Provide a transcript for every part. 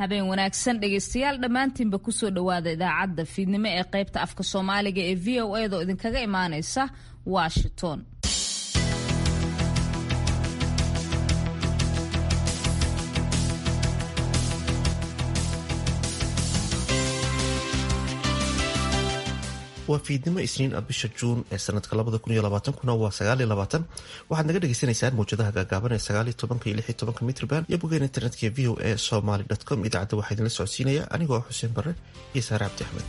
habeen wanaagsan dhegaystayaal dhammaantiinba kusoo dhowaada idaacadda fiidnimo ee qaybta afka soomaaliga ee v o edaoo idinkaga imaaneysa washington waa fiidnimo isniin ah bisha juun ee sanadka labada kun iyo labaatankuna waa sagaaliyo labaatan waxaad naga dhagaysanaysaan mawjadaha gaagaaban ee sagaaliyo tobanka iyo lixiyo tobanka mitrban iyo bogeen internetka v o a somaly com idaacadda waxaa idinla socodsiinaya anigoo ah xuseen barre iyo saare cabdi axmed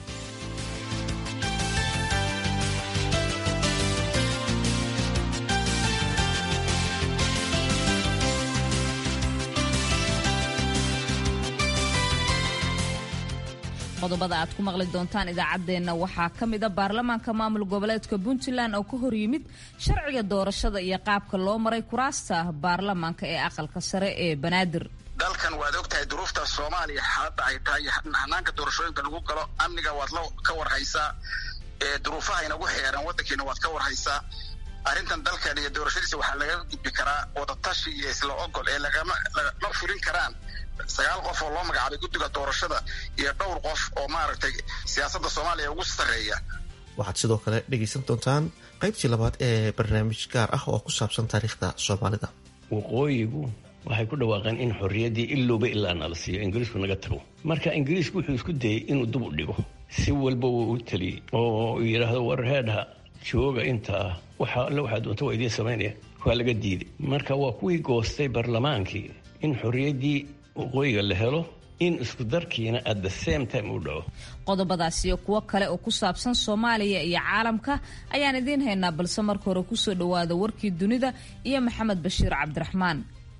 qodobada aad ku maqli doontaan idaacaddeenna waxaa ka mida baarlamaanka maamul goboleedka puntland oo ka hor yimid sharciga doorashada iyo qaabka loo maray kuraasta baarlamaanka ee aqalka sare ee banaadir dalkan waad og tahay duruufta soomaaliya xaaladda ay tahay hanaanka doorashooyinka lagu galo amniga waad la ka warhaysaa duruufaha inagu xeeran waddankiina waad ka warhaysaa arrintan dalkan iyo doorashadiisa waxaa laga gudbi karaa wadatashi iyo isla ogol ee lagama fulin karaan sagaal qof oo loo magacaabay guddiga doorashada iyo dhowr qof oo maaragtay siyaasadda soomaaliya ugu sarreeya waxaad sidoo kale dhegaysan doontaan qaybtii labaad ee barnaamij gaar ah oo ku saabsan taariikhda soomaalida waqooyigu waxay ku dhawaaqeen in xorriyaddii ilowba ilaa nala siiyo ingiriisku naga tago marka ingiriisku wuxuu isku dayey inuu dib u dhigo si walba wuu u teliyey oo yidhaahdo war heedha jooga intaa waxa alle waxaa doonta waa idiin samaynaya waa laga diiday marka waa kuwii goostay barlamaankii in xorriyaddii waqooyiga la helo in isku darkiina at the same time uu dhaco qodobadaas iyo kuwo kale oo ku saabsan soomaaliya iyo caalamka ayaan idiin haynaa balse marka hore kusoo dhowaada warkii dunida iyo maxamed bashiir cabdiraxmaan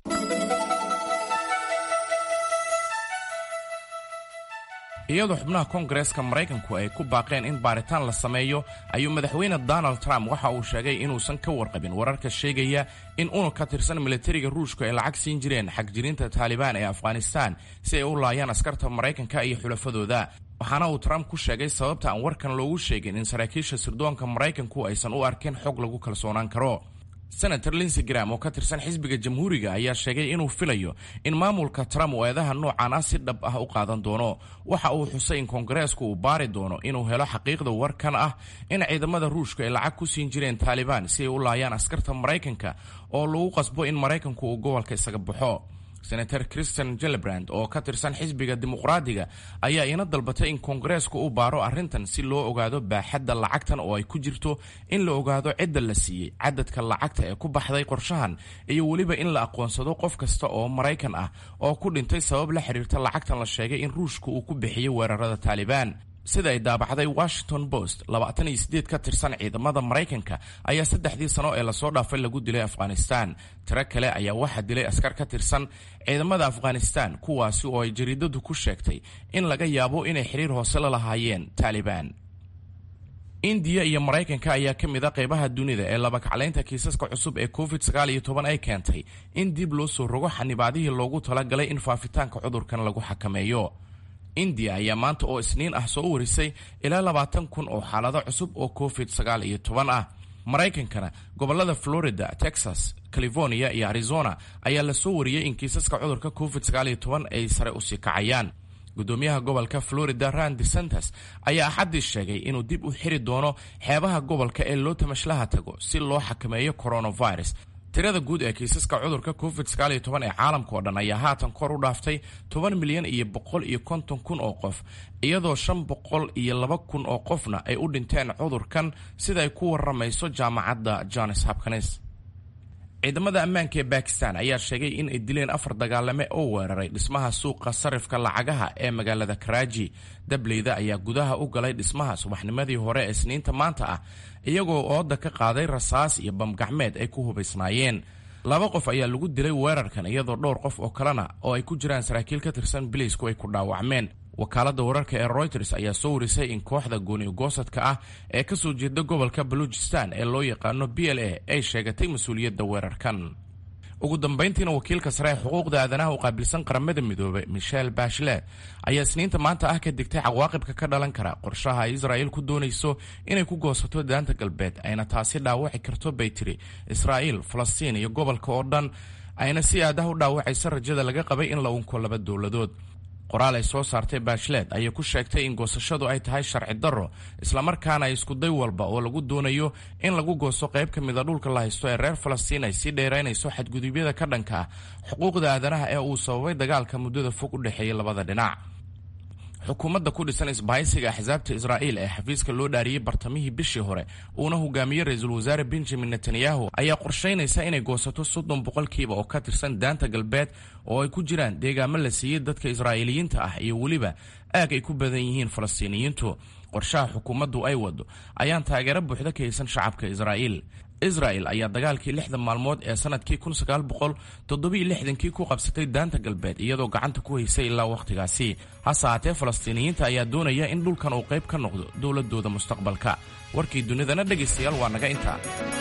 iyadoo xubnaha koongareeska maraykanku ay ku baaqeen in baaritaan la sameeyo ayuu madaxweyne donald trump waxa uu sheegay inuusan ka warqabin wararka sheegaya in unug ka tirsan militariga ruushka ay lacag siin jireen xagjirinta taalibaan ee afghanistaan si ay u laayaan askarta maraykanka iyo xulafadooda waxaana uu trump ku sheegay sababta aan warkan loogu sheegin in saraakiisha sirdoonka maraykanku aysan u arkin xog lagu kalsoonaan karo senator linsey gram oo ka tirsan xisbiga jamhuuriga ayaa sheegay inuu filayo in maamulka trump uu eedaha noocan ah si dhab ah u qaadan doono waxa uu xusay in koongareesku uu baari doono inuu helo xaqiiqda warkan ah in ciidamada ruushka ay lacag ku siin jireen taalibaan si ay u laayaan askarta maraykanka oo lagu qasbo in maraykanku uu gobolka isaga baxo senator christian jelebrand oo ka tirsan xisbiga dimuqraadiga ayaa ina dalbatay in koongareesku u baaro arrintan si loo ogaado baaxadda lacagtan oo ay ku jirto in la ogaado cidda la siiyey cadadka lacagta ee ku baxday qorshahan iyo weliba in la aqoonsado qof kasta oo maraykan ah oo ku dhintay sabab la xiriirta lacagtan la sheegay in ruushka uu ku bixiyey weerarada taalibaan sida ay daabacday washington post labaatan iyo sideed ka tirsan ciidamada maraykanka ayaa saddexdii sano ee lasoo dhaafay lagu dilay afghanistan tiro kale ayaa waxaa dilay askar ka tirsan ciidamada afghanistan kuwaasi oo ay jariidadu ku sheegtay in laga yaabo inay xiriir hoose la lahaayeen taalibaan indiya iyo maraykanka ayaa ka mid a qaybaha dunida ee labakaclaynta kiisaska cusub ee covid sagaal iyo toban ay keentay in dib loo soo rogo xanibaadihii loogu talagalay in faafitaanka cudurkan lagu xakameeyo indiya ayaa maanta oo isniin ah soo warisay ilaa labaatan kun oo xaalado cusub oo covid sagaal iyo toban ah maraykankana gobolada florida texas california iyo arizona ayaa la soo wariyey in kiisaska cudurka covid sagaal iyo toban ay sare usii kacayaan gudoomiyaha gobolka florida rand desantes ayaa axaddii sheegay inuu dib u xiri doono xeebaha gobolka ee loo tamashlaha tago si loo xakameeyo coronavirus tirada guud ee kiisaska cudurka covid sagaal iyo toban ee caalamka oo dhan ayaa haatan kor u dhaaftay toban milyan iyo boqol iyo konton kun oo qof iyadoo shan boqol iyo laba kun oo qofna ay u dhinteen cudurkan sida ay ku waramayso jaamacadda johns hopkins ciidamada ammaanka ee bakistan ayaa sheegay in ay dileen afar dagaalame oo weeraray dhismaha suuqa sarifka lacagaha ee magaalada karaaji dableyda ayaa gudaha u galay dhismaha subaxnimadii hore ee isniinta maanta ah iyagoo ooda ka qaaday rasaas iyo bamgacmeed ay ku hubaysnaayeen laba qof ayaa lagu dilay weerarkan iyadoo dhowr qof oo kalena oo ay ku jiraan saraakiil ka tirsan biliisku ay ku dhaawacmeen wakaaladda wararka ee royters ayaa soo warisay in kooxda gooni-goosadka ah ee ka soo jeeda gobolka baluujistan ee loo yaqaano b l a ay sheegatay mas-uuliyadda weerarkan ugu dambayntiina wakiilka sare ee xuquuqda aadanaha u qaabilsan qaramada midoobay michel bachelet ayaa isniinta maanta ah ka digtay cawaaqibka ka dhalan kara qorshaha ay israa'iil ku doonayso inay ku goosato daanta galbeed ayna taasi dhaawaci karto bay tiri israa'iil falastiin iyo gobolka oo dhan ayna si aadaha u dhaawacayso rajada laga qabay in la unko laba dowladood qoraal ay soo saartay baashleed ayay ku sheegtay in goosashadu ay tahay sharci darro islamarkaana iskuday walba oo lagu doonayo in lagu goosto qayb ka mida dhulka la haysto ee reer falastiin ay sii dheeraynayso xadgudubyada ka dhanka ah xuquuqda aadanaha ee uu sababay dagaalka muddada fog u dhexeeyay labada dhinac xukuumadda ku dhisan isbahaysiga axsaabta israa'iil ee xafiiska loo dhaariyey bartamihii bishii hore uuna hogaamiyey ra-iisul wasaare benjamin netanyahu ayaa qorshaynaysa inay goosato soddon boqolkiiba oo ka tirsan daanta galbeed oo ay ku jiraan deegaamo la siiyey dadka israa'iiliyiinta ah iyo weliba aag ay ku badan yihiin falastiiniyiintu qorshaha xukuumaddu ay wado ayaan taageero buuxda ka haysan shacabka israa'iil israel ayaa dagaalkii lixda maalmood ee sanadkii kun sagaal boqol toddobiyo lixdankii ku qabsatay daanta galbeed iyadoo gacanta ku haysay ilaa wakhtigaasi hase haatee falastiiniyiinta ayaa doonaya in dhulkan uu qayb ka noqdo dowladooda mustaqbalka warkii dunidana dhegaystayaal waa naga intaa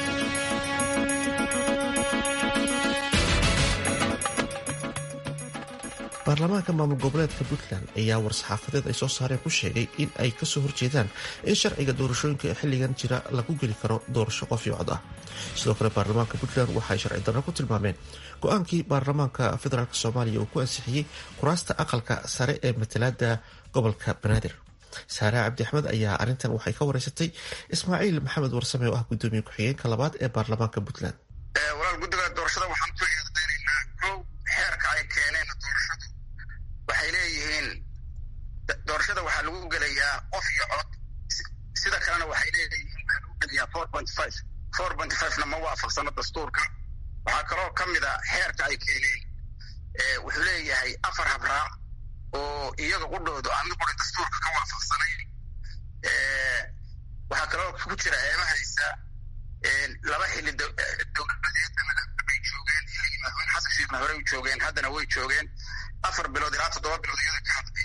baarlamaanka maamul goboleedka puntland ayaa war-saxaafadeed ay soo saareen ku sheegay in ay kasoo horjeedaan in sharciga doorashooyinka ee xilligan jira lagu geli karo doorasho qof iyo cod ah sidoo kale baarlamaanka puntland waxaay sharci darro ku tilmaameen go-aankii baarlamaanka federaalk soomaaliya uu ku ansixiyey kuraasta aqalka sare ee matalaada gobolka banaadir saare cabdi axmed ayaa arrintan waxay ka wareysatay ismaaciil maxamed warsame oo ah gudoomiye ku-xigeenka labaad ee baarlamaanka puntland walaal guddiga doorashada waxaan ku eedeynaynaa kow xeerka ay keeneen doorashadu waxay leeyihiin doorashada waxaa lagu gelayaa qof iyo cod sida kalena waxay leeyihiin waxaa lagu gelayaa four point five four point fivena ma waafaqsano dastuurka waxaa kaloo ka mid a xeerka ay keeneen wuxuu leeyahay afar habraac oo iyaga qudhoodu aan mid qura dastuurka ka waafaqsanayn waxaa kaloo ku jira eemahaysa laba xilli dowladeed bay joogeen xilligii madaxweyne xasan sheekhna horey u joogeen haddana way joogeen afar bilood ilaa toddoba bilood iyada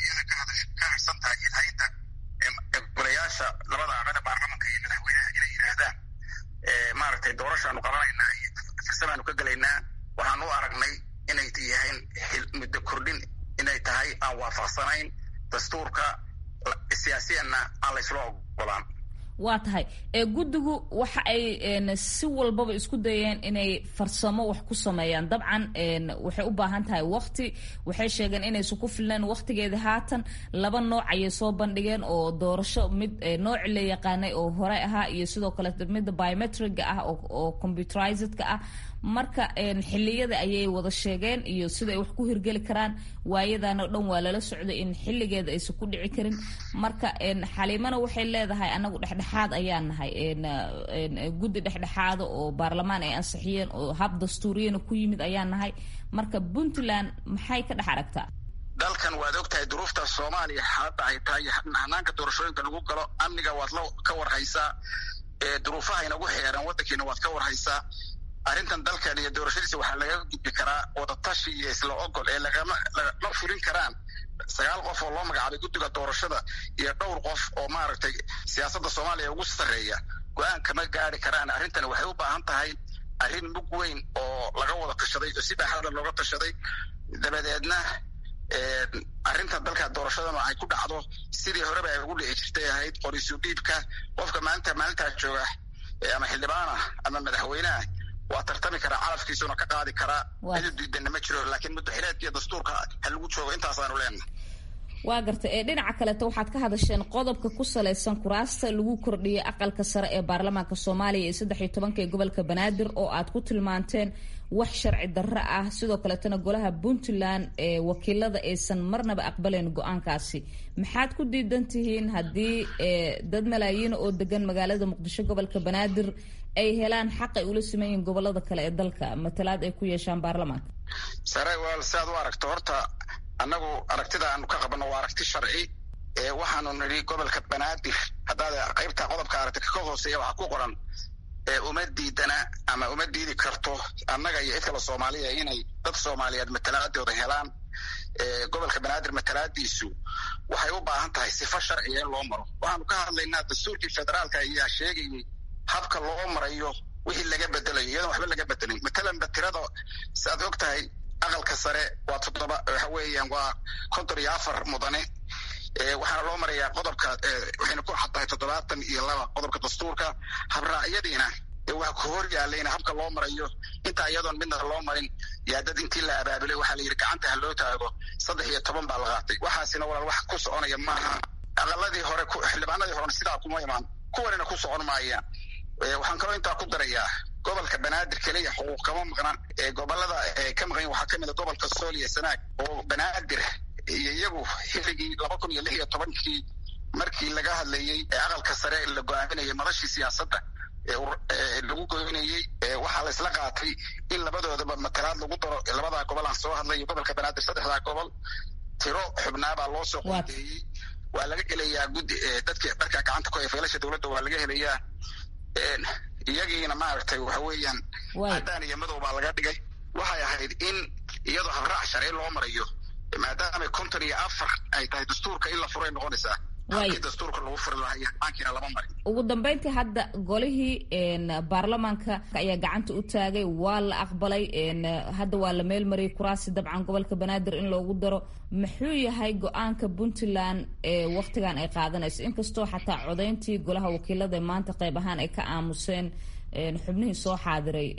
ka harsan tahay ilhaynta golayaasha labada aqale baarlamanka iyo madaxweynaha inay yidhaahdaan maaragtay doorashaanu qabanaynaa iyo farsamaanu ka gelaynaa waxaan u aragnay inay yahayn muddo kordhin inay tahay aan waafaqsanayn dastuurka siyaasiyanna aan laysla ogolaan waa tahay ee guddigu waxa ay si walbaba isku dayeen inay farsamo wax ku sameeyaan dabcan waxay u baahan tahay wakti waxay sheegeen inaysan ku filnayn wakhtigeeda haatan laba nooc ayay soo bandhigeen oo doorasho mid nooci la yaqaanay oo hore ahaa iyo sidoo kale midda biometriga ah oo computerizedka ah marka xiliyada ayay wada sheegeen iyo sida ay wax ku hirgeli karaan waayadan oo dhan waa lala socday in xilligeeda aysan ku dhici karin marka xaliimana waxay leedahay anagu dhexdhexaad ayaan nahay guddi dhexdhexaada oo baarlamaan ay ansixiyeen oo hab dastuuriyana ku yimid ayaan nahay marka puntland maxay ka dhex aragtaa dalkan waad og tahay duruufta soomaaliya hadda ay tahay hanaanka doorashooyinka lagu galo amniga waad la ka warhaysaa duruufaha inagu xeeran waddankiina waad ka warhaysaa arrintan dalkan iyo doorashadiisa waxaa laga gudbi karaa wadatashi iyo isla ogol ee lagama lama fulin karaan sagaal qof oo loo magacaabay guddiga doorashada iyo dhowr qof oo maaragtay siyaasadda soomaaliya ugu sarreeya go-aan kama gaari karaan arrintani waxay u baahan tahay arrin mug weyn oo laga wada tashaday oo si baaxada looga tashaday dabadeedna arrintan dalka doorashadana ay ku dhacdo sidii horeba ay ugu dhici jirtay ahayd qoriisu dhiibka qofka maalinta maalintaa jooga ama xildhibaanah ama madaxweyneah waa tartami karaa calafkiisuna ka qaadi karaa cid diidana ma jiro laakiin muddaxileedka iyo dastuurka ha lagu joogo intaasaanu leenahay waa garta ee dhinaca kaleeto waxaad ka hadasheen qodobka ku salaysan kuraasta lagu kordhiyay aqalka sare ee baarlamaanka soomaaliya iyo saddex iyo tobanka ee gobolka banaadir oo aad ku tilmaanteen wax sharci darro ah sidoo kaleetana golaha puntland ee wakiilada aysan marnaba aqbalayn go-aankaasi maxaad ku diidan tihiin haddii dad malaayiina oo degan magaalada muqdisho gobolka banaadir ay helaan xaq ay ula siman gobolada kale ee dalka matalaad ay ku yeeshaan baarlamaanka sare wal si aad u aragto horta annagu aragtida aanu ka qabano waa aragti sharci ee waxaanu nidhi gobolka banaadir haddaad qaybta qodobka aragti ka hooseeya waxaa ku qoran uma diidana ama uma diidi karto annaga iyo cid kale soomaaliya inay dad soomaaliyeed matalaadooda helaan gobolka banaadir matalaadiisu waxay u baahan tahay sifo sharciga in loo maro waxaanu ka hadlaynaa dastuurkii federaalka ayaa sheegayay habka loo marayo wixii laga bedelayo iyadoon waxba laga bedelin matalanba tirada si aad og tahay aqalka sare waa toddoba waxa weeyaan waa konton iyo afar mudane waxaana loo marayaa qodobka waxayna ku xad tahay toddobaatan iyo laba qodobka dastuurka habraacyadiina waa ku hor yaalayna habka loo marayo intaa iyadoon midna loo marin yaa dad intii la abaabulay waxaa la yidhi gacanta ha loo taago saddex iyo toban baa la qaatay waxaasina walaal wax ku soconaya maaha aqaladii hore xildhibaanadii horena sidaa kuma imaan kuwanina ku socon maayaan waxaan kaloo intaa ku darayaa gobolka banaadir keliya xuquuq kama maqnaan gobolada ka maqan waxaa kamid a gobolka sool iyo sanaag oo banaadir iyo iyagu xilligii laba kun iyo lix iyo tobankii markii laga hadlayey ee aqalka sare la go-aaminayay madashii siyaasadda lagu goynayey waxaa la isla qaatay in labadoodaba matalaad lagu daro labadaa gobol aan soo hadlay gobolka banaadir saddexdaa gobol tiro xubnaabaa loo soo qodeeyey waa laga helayaa guddi dadki dharka gacanta ku haya faylasha dowladda waa laga helayaa iyagiina maaragtay waxa weeyaan caddaan iyo madow baa laga dhigay waxay ahayd in iyadoo habraac sharci loo marayo maadaama konton iyo afar ay tahay dastuurka in la furay noqonaysaa halkii dastuurka lagu furi lahaa aankiina lama marin ugu dambeyntii hadda golihii baarlamaanka ayaa gacanta u taagay waa la aqbalay hadda waa la meel mariyay kuraasi dabcan gobolka banaadir in loogu daro muxuu yahay go-aanka puntland ee waktigan ay qaadanayso inkastoo xataa codayntii golaha wakiilada maanta qayb ahaan ay ka aamuseen xubnihii soo xaadiray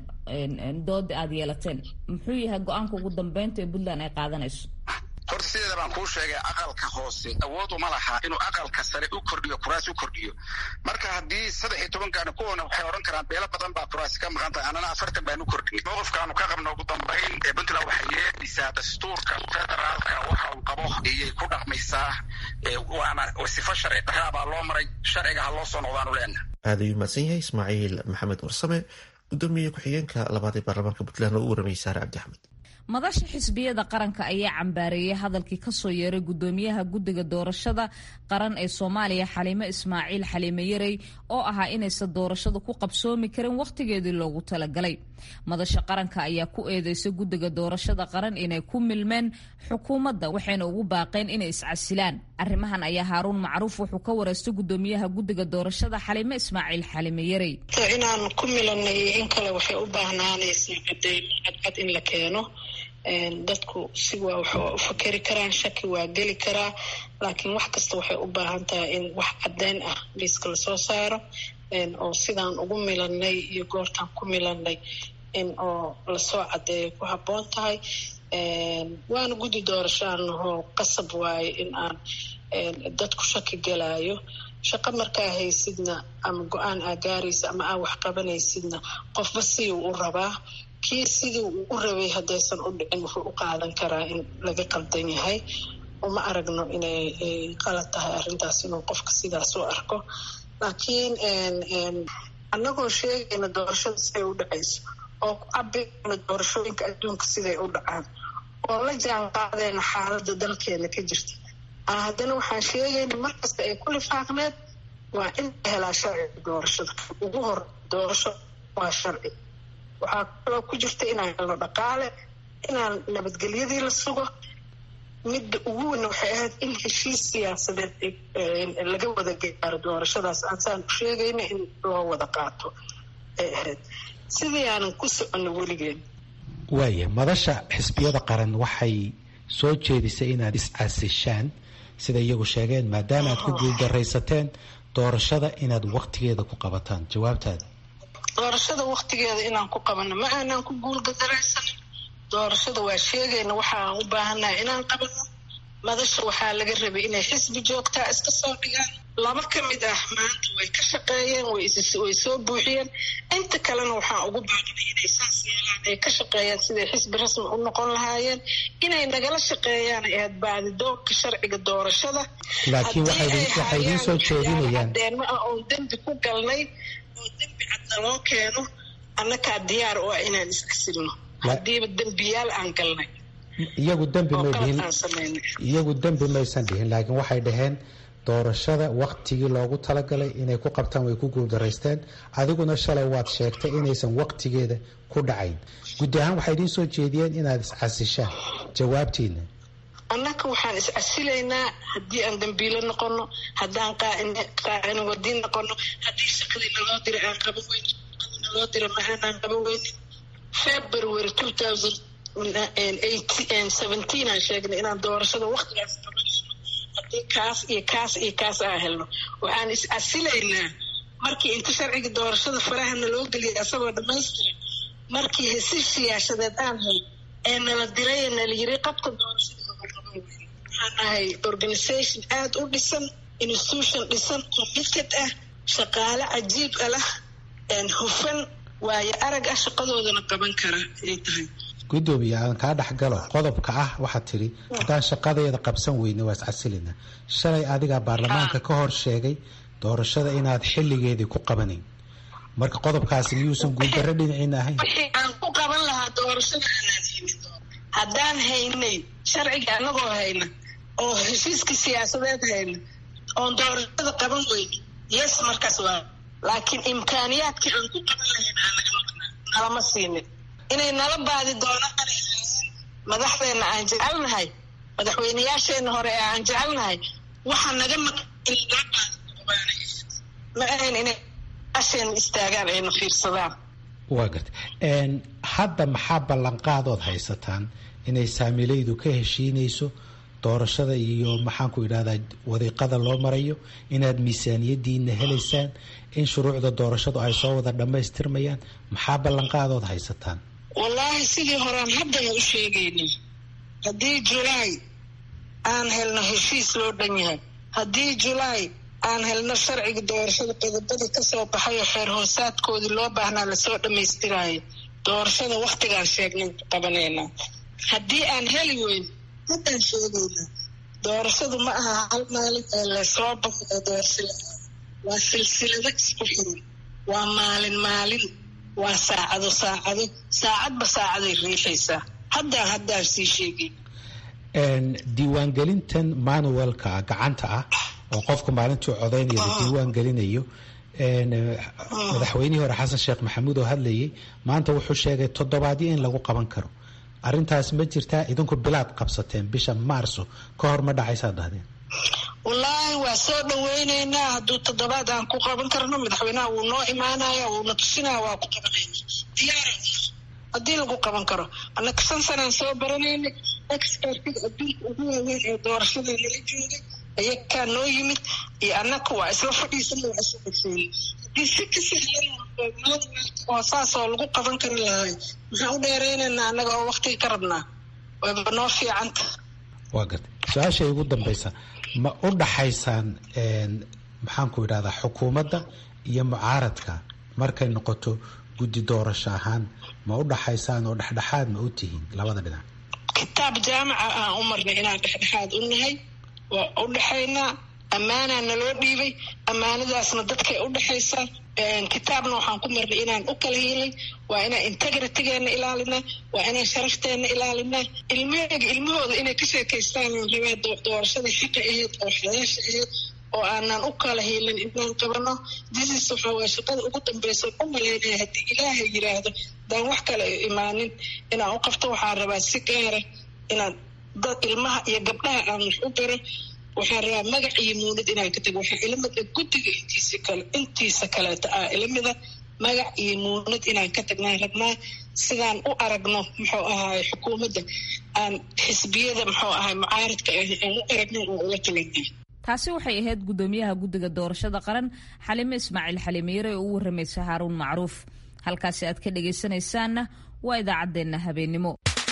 dooda aada yeelateen muxuu yahay go-aanka ugu dambeynta ee puntland ay qaadanayso horta sideeda baan kuu sheegay aqalka hoose awood uma laha inuu aqalka sare u kordhiyo kuraasi u kordhiyo marka haddii saddex iyo tobankaani kuwana waxay odhan karaan beelo badan baa kuraasi ka maqan tahay annana afartan baanu kordhin mowqifkaanu ka qabno ugu dambayn ee puntland waxay yeedhisaa dastuurka federaalka waxa uu qabo iyay ku dhaqmaysaa waana sifo sharci daraa baa loo maray sharciga ha loo soo noqdaanu leenaha aada ayuu mahadsan yahay ismaaciil maxamed warsame gudoomiye ku-xigeenka labaad ee baarlamaanka puntland oo u waramayay saare cabdi axmed madasha xisbiyada qaranka ayaa cambaareeyay hadalkii kasoo yeeray gudoomiyaha guddiga doorashada qaran ee soomaaliya xaliime ismaaciil xaliime yarey oo ahaa inaysan doorashada ku qabsoomi karin wakhtigeedii loogu talagalay madasha qaranka ayaa ku eedeysay guddiga doorashada qaran inay ku milmeen xukuumadda waxayna ugu baaqeen inay iscasilaan arrimahan ayaa haaruun macruuf wuxuu ka wareystay gudoomiyaha guddiga doorashada xaliime ismaaciil xaliime yarey inaan ku milanay in kale waxay u baahnaanaysaa cadeymo cadcad in la keeno dadku si waa wax u fakeri karaan shaki waa geli karaa laakiin wax kasta waxay u baahan tahay in wax caddeyn ah liiska lasoo saaro oo sidaan ugu milanay iyo goortaan ku milanay in oo lasoo caddeeyo ku habboon tahay waana guddi doorashaanahoo qasab waaye in aan dadku shaki gelaayo shaqo markaa haysidna ama go-aan aa gaaraysa ama aa wax qabanaysidna qofba siduu u rabaa kii sidii uu u rabay haddaysan u dhicin wuxuu u qaadan karaa in laga qaldan yahay uma aragno inay qalad tahay arrintaas inuu qofka sidaas u arko laakiin annagoo sheegayna doorashada siday u dhacayso oo ku cabirayna doorashooyinka adduunka siday u dhacaan oo la jaan qaadayna xaaladda dalkeena ka jirta haddana waxaan sheegayna markasta ay ku lifaaqneed waa in la helaa sharciga doorashada ugu hor doorasho waa sharci waxaa kaloo ku jirta inaan helno dhaqaale inaan nabadgelyadii la sugo midda ugu weyn waxay ahayd in heshiis siyaasadeed laga wada gaaro doorashadaas aansaan u sheegayna in loo wada qaato ay ahayd sidii aanan ku soconno weligeen waaya madasha xisbiyada qaran waxay soo jeedisay inaad is-caasishaan sida iyagu sheegeen maadaama aad ku guuldaraysateen doorashada inaad waktigeeda ku qabataan jawaabtaada doorashada waktigeeda inaan ku qabano ma aanaan ku guulgadaraysanin doorashada waa sheegayna waxa aan u baahannahay inaan qabano madasha waxaa laga rabay inay xisbi joogtaa iska soo dhigaan laba ka mid ah maanta way ka shaqeeyeen way soo buuxiyeen inta kalena waxaan ugu baaqnay inay saas yeelaan ay ka shaqeeyaan siday xisbi rasmi u noqon lahaayeen inay nagala shaqeeyaan ahayd baadidoonka sharciga doorashada laakiin waxay idiin soo jeedinayaan cadeenmo ah oon dembi ku galnay oo dembi cadna loo keeno annakaa diyaar u ah inaan iscasilno haddiiba dembiyaal aan galnay iyagu dembi may dhihin iyagu dembi maysan dhihin laakiin waxay dhaheen doorashada waktigii loogu talagalay inay ku qabtaan way ku guuldaraysteen adiguna shalay waad sheegtay inaysan waktigeeda ku dhacayn guddi ahaan waxay idiin soo jeediyeen inaad iscasishaan jawaabtiina annaka waxaan iscasilaynaa haddii aan dambiilo noqono haddaan qaacina wadiin noqono haddii shaqadii naloo dira aan qaban weynin shaqadii naloo dira ma aanaan qaban weynin february two thousand seventeen aan sheegnay inaan doorashada waktigaas qabanayno haddii kaas iyo kaas iyo kaas aan helno waxaan is-casilaynaa markii inta sharciga doorashada faraha naloo geliyay asagoo dhammaystiran markii hesi siyaashadeed aan hel ee nala diray ee nala yiri qabka doorashada waxaan nahay organisation aada u dhisan institution dhisan committed ah shaqaale cajiib a lah hufan waayo arag ah shaqadoodana qaban kara ay tahay gudoomiye aan kaa dhexgalo qodobka ah waxaad tidhi haddaan shaqadeeda qabsan weyne waa iscasilina shalay adigaa baarlamaanka ka hor sheegay doorashada inaad xilligeedii ku qabanayn marka qodobkaasi miyuusan guuldarro dhinaciina ahayn wixii aan ku qaban lahaa doorashada aanaan haynin haddaan haynay sharciga anagoo hayna oo heshiiska siyaasadeed hayna oon doorashada qaban weyne yes markaas waa laakiin imkaaniyaadkii aan ku qaban lahayn aanaga maqnaa nalama siinin inay nala baadi doonaan madaxdeena aan jecelnahay madaxweyneyaasheena hore ee aan jecelnahay waxa naga maqan ma ahayn inay asheena istaagaan ayna fiirsadaan waa garta hadda maxaa ballanqaadood haysataan inay saamilaydu ka heshiinayso doorashada iyo maxaanku idhahdaa wadiiqada loo marayo inaad miisaaniyadiina helaysaan in shuruucda doorashadu ay soo wada dhammaystirmayaan maxaa ballanqaadood haysataan wallaahi sidii horaan haddana u sheegaynay haddii julaay aan helno heshiis loo dhan yahay haddii julaay aan helno sharciga doorashada qodobada kasoo baxay oo xeer hoosaadkoodii loo baahnaa lasoo dhammaystiraayo doorashada waktigaan sheegnay qabanaynaa haddii aan heli weyn haddaan sheegaynaa doorashadu ma aha hal maalin ee lasoo baxo ee doorashada waa silsilado isku xiran waa maalin maalin waa saacado saacado saacadba saacaday riixaysaa haddaan haddaan sii sheegay diiwaangelintan manuelka gacanta ah oo qofku maalintuu codaynaya la diiwaan gelinayo madaxweynihii hore xasan sheekh maxamuud oo hadlayay maanta wuxuu sheegay toddobaadyo in lagu qaban karo arrintaas ma jirtaa idinku bilaad qabsateen bisha maarso ka hor ma dhacaysaad dhahdeen wallaahi waa soo dhaweyneynaa hadduu toddobaad aan ku qaban karno madaxweynaha wuu noo imaanaya wuuna tusinaya waa ku qabanayna diyaara haddii lagu qaban karo annaka shan sanaan soo baranaynay expertiga adduunka ugu waaweyn ee doorashada nala joogay ayakaa noo yimid iyo annaka waa isla fadhiisana waa isla dhagseynay haddii si ka sahlan oo saasoo lagu qaban kari lahay maxaan u dheeraynaynaa annaga oo waktiga ka rabnaa wayba noo fiicanta waa garta su-aasha ugu dambaysa ma u dhaxaysaan maxaanku idhahdaa xukuumadda iyo mucaaradka markay noqoto guddi doorasho ahaan ma u dhaxaysaan oo dhexdhexaad ma u tihiin labada dhinac kitaab jaamaca aan u marnay inaan dhexdhexaad u nahay waa u dhexaynaa ammaanaa naloo dhiibay ammaanadaasna dadkay u dhexaysaa kitaabna waxaan ku marnay inaan u kala helay waa inaan integritygeena ilaalinaa waa inaan sharafteena ilaalinaa ilmaheyga ilmahooda inay ka sheekaystaan rabaa doorashada xaqa ahayd oo xalaasha ahayd oo aanan u kala helin inaan qabano disis waxa waa shaqada ugu dambeysa u malaynaya haddii ilaahay yiraahdo daan wax kale imaanin inaan u qabto waxaan rabaa si gaara inaan dad ilmaha iyo gabdhaha aan wax u baro waxaan rabaa magac iyo muunad inaan ka tago waxaa ilamida guddiga intiisa kale intiisa kaleeta ah ilamida magac iyo muunad inaan ka tagnaan rabnaa sidaan u aragno muxuu ahaay xukuumadda aan xisbiyada muxuu ahaay mucaaradka ah aan u aragno oo ula talanay taasi waxay ahayd guddoomiyaha guddiga doorashada qaran xalime ismaaciil xalimiire oo u waramaysa haaruun macruuf halkaasi aad ka dhagaysanaysaanna waa idaacaddeenna habeennimo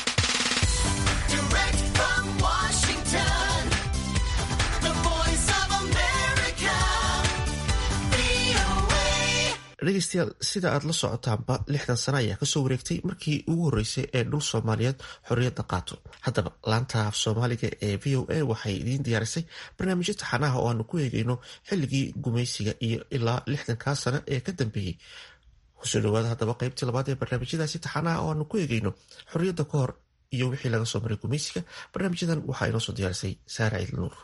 dhegeystayaal sida aad la socotaanba lixdan sano ayaa kasoo wareegtay markii ugu horreysay ee dhul soomaaliyeed xorriyadda qaato haddaba laanta af soomaaliga ee v o a waxay idiin diyaarisay barnaamijyo taxanaha oo aanu ku eegeyno xilligii gumaysiga iyo ilaa lixdankaa sano ee ka dambeeyey kusoo dhawaada haddaba qeybtii labaad ee barnaamijyadaasi taxanaha oo aanu ku eegeyno xorriyadda ka hor iyo wixii laga soo maray gumaysiga barnaamijyadan waxaa inoo soo diyaarisay saara ciidl nuur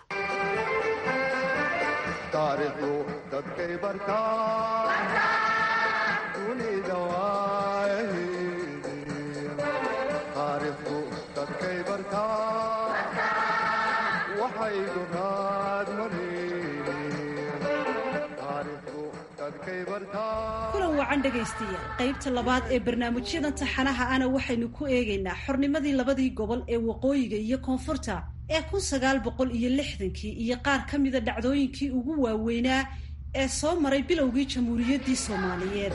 kulan wacan dhegaystayaal qaybta labaad ee barnaamijyadan taxanaha ana waxaynu ku eegaynaa xornimadii labadii gobol ee waqooyiga iyo koonfurta ee kun sagaal boqol iyo lixdankii iyo qaar ka mida dhacdooyinkii ugu waaweynaa ee soo maray bilowgii jamhuuriyaddii soomaaliyeed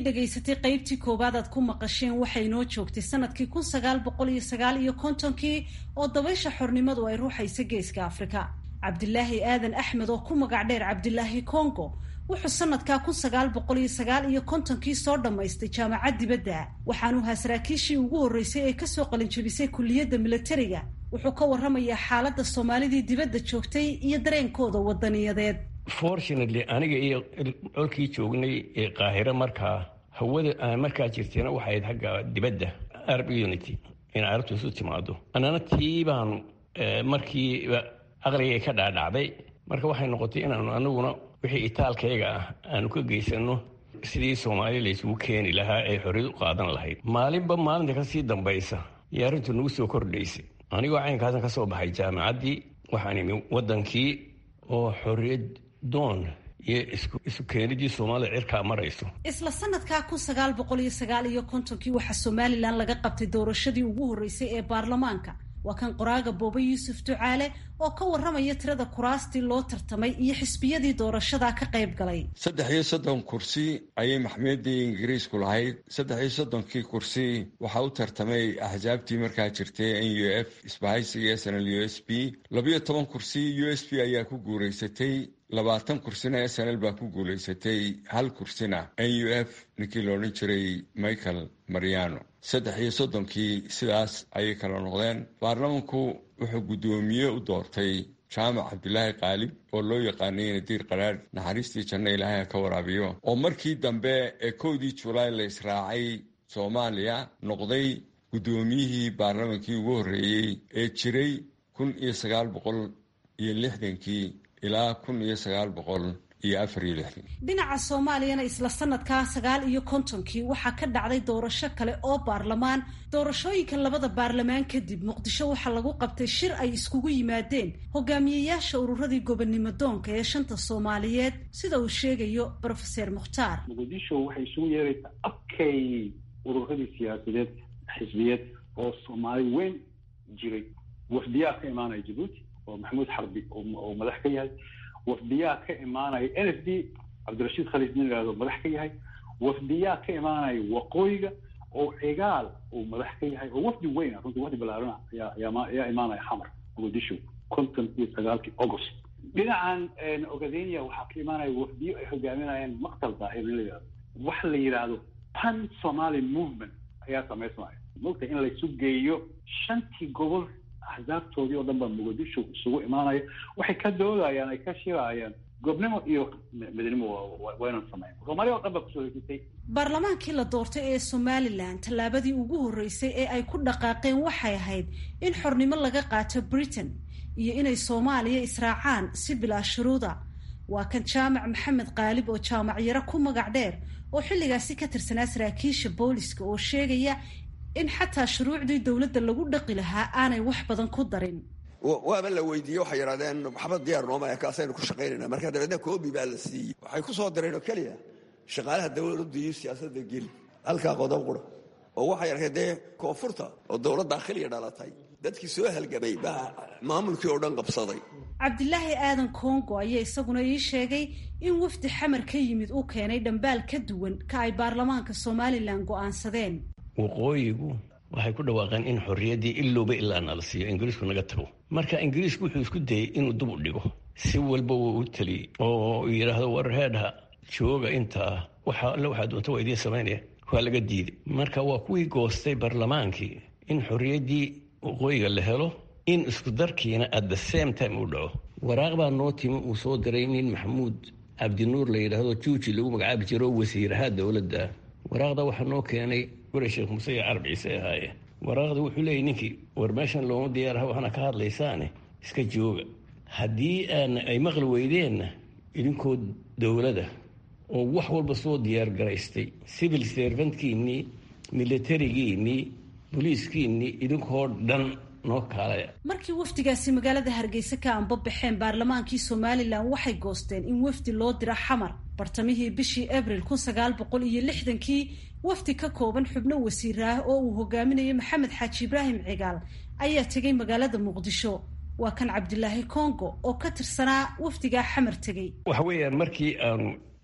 dhegaysatay qaybtii koowaad aad ku maqasheen waxay inoo joogtay sanadkii kun sagaal boqol iyo sagaal iyo kontonkii oo dabaysha xornimadu ay ruuxaysa geeska afrika cabdilaahi aadan axmed oo ku magac dheer cabdilaahi congo wuxuu sanadkaa kun sagaal boqol iyo sagaal iyo kontonkii soo dhammaystay jaamacad dibadda waxaanu ahaa saraakiishii ugu horreysay ee kasoo qalinjabisay kulliyadda militariga wuxuu ka warramayaa xaaladda soomaalidii dibadda joogtay iyo dareenkooda wadaniyadeed fortunately aniga iyo colkii joognay ee qaahiro markaa hawada aan markaa jirtayna waxay ahayd xagga dibadda arab unity inay arabtu isu timaado annana tii baanu markiiba aqligay ka dhaadhacday marka waxay noqotay inaanu anaguna wixii itaalkayga ah aanu ka geysano sidii soomaali laysugu keeni lahaa ee xorriyad u qaadan lahayd maalinba maalinta kasii dambaysa iyo arrintu nagu soo kordhaysay anigoo caynkaasan ka soo baxay jaamacaddii waxaan imi waddankii oo xorriyad doon iyo isu keenidii soomaalida cirkaa marayso isla sanadkaa kun sagaal boqol iyo sagaal iyo kontonkii waxaa somalilan laga qabtay doorashadii ugu horreysay ee baarlamaanka waa kan qoraaga boobe yuusuf ducaale oo ka warramaya tirada kuraastii loo tartamay iyo xisbiyadii doorashadaa ka qayb galay saddex iyo soddon kursi ayay maxmiyadii ingiriisku lahayd saddex iyo soddonkii kursi waxaa u tartamay axsaabtii markaa jirtay n u f isbahaysiga s n l u s b labiyo toban kursi u s b ayaa ku guuraysatay labaatan kursina s n l baa ku guulaysatay hal kursina n u f ninkii la odhan jiray michael mariano saddex iyo soddonkii sidaas ayay kala noqdeen baarlamanku wuxuu guddoomiye u doortay jaamac cabdilaahi qaalib oo loo yaqaanay nadiir qaraadh naxariistii janno ilaahay ha ka waraabiyo oo markii dambe ee kowdii julaay la israacay soomaaliya noqday guddoomiyihii baarlamankii ugu horreeyey ee jiray kun iyo sagaal boqol iyo lixdankii ilaa kun iyo sagaal boqol iyo afar iyo lixdan dhinaca soomaaliyana isla sanadkaa sagaal iyo kontonkii waxaa ka dhacday doorasho kale oo baarlamaan doorashooyinka labada baarlamaan kadib muqdisho waxaa lagu qabtay shir ay iskugu yimaadeen hogaamiyeyaasha ururadii gobonnimo doonka ee shanta soomaaliyeed sida uu sheegayo brofeser mukhtaar muqdisho waxay isugu yeeraysaa abkay ururadii siyaasadeed xisbiyeed oo soomaali weyn jiray wafdiyaa ka imaanaya jabuuti oo maxamuud xarbi oo madax ka yahay wafdiyaa ka imaanaya n f d cabdirashiid khaliid nin ihahdo madax ka yahay wafdiyaa ka imaanaya waqooyiga oo cigaal uu madax ka yahay oo wafdi weyn runtii wafdi balaarana ayaa imaanaya xamar muqdisho konton iyo sagaalkii august dhinacan ogadenia waxaa ka imaanaya wafdiyo ay hogaaminayaan maqtal daahir nin la yihahdo waxa la yidhaahdo pan somali movement ayaa samaysmaya mogta in laysu geeyo shantii gobol axsaabtoodii oo dhan baa muqdisho isugu imaanaya waxay ka doodayaan ay ka shirayaan goobnimo iyo midnimo waynan sameyn soomaaliya o dhan baa kusoo hesitay baarlamaankii la doortay ee somalilan tallaabadii ugu horreysay ee ay ku dhaqaaqeen waxay ahayd in xornimo laga qaato britain iyo inay soomaaliya israacaan si bilaa shuruuda waa kan jaamac maxamed qaalib oo jaamac yaro ku magac dheer oo xilligaasi ka tirsanaa saraakiisha booliska oo sheegaya in xataa shuruucdii dowladda lagu dhaqi lahaa aanay wax badan ku darin waaba la weydiiyey waxay yidhahdeen maxamed diyaar nooma kaasaynu ku shaqaynayna marka dabeedna koobi baa la siiyey waxay ku soo dareen oo keliya shaqaalaha dowladdu iyo siyaasadda geli halkaa qodob qura oo waxay arkeen dee koonfurta oo dowladda akhiliya dhalatay dadkii soo halgamay baa maamulkii oo dhan qabsaday cabdilaahi aadan kongo ayaa isaguna ii sheegay in wafdi xamar ka yimid uu keenay dhambaal ka duwan ka ay baarlamaanka somalilan go'aansadeen waqooyigu waxay ku dhawaaqeen in xorriyaddii ilowba ilaa nala siiyo ingiriisku naga tago marka ingiriisku wuxuu isku dayey inuu dub u dhigo si walba wuu u teliyey oo yidhaahdo war heedha jooga intaa waxa alle waxaa doonta waa idiin samaynaya waa laga diiday marka waa kuwii goostay baarlamaankii in xorriyaddii waqooyiga la helo in isku darkiina at the same time uu dhaco waraaq baa noo timi uu soo diray nin maxamuud cabdinuur la yidhaahdo juuji lagu magacaabi jiro wasiiraha dowladda waraaqda waxaa noo keenay gure sheekh muuse iyo carab ciise ahaaye waraaqda wuxuu leeyay ninkii war meeshan looma diyaaraha waxaana ka hadlaysaane iska jooga haddii aan ay maqli weydeenna idinkoo dowlada oo wax walba soo diyaar garaystay civil servantkiinnii militarigiinnii boliiskiinnii idinkoo dhan noo kaalaya markii wafdigaasi magaalada hargeysa ka anbabaxeen baarlamaankii somalilan waxay goosteen in wafdi loo dira xamar bartamihii bishii abril kun sagaal boqol iyo lixdankii wafdi ka kooban xubno wasiiraah oo uu hogaaminayo maxamed xaaji ibraahim cigaal ayaa tegay magaalada muqdisho waa kan cabdilaahi congo oo ka tirsanaa wafdigaa xamar tegey waxa weeyaan markii aanu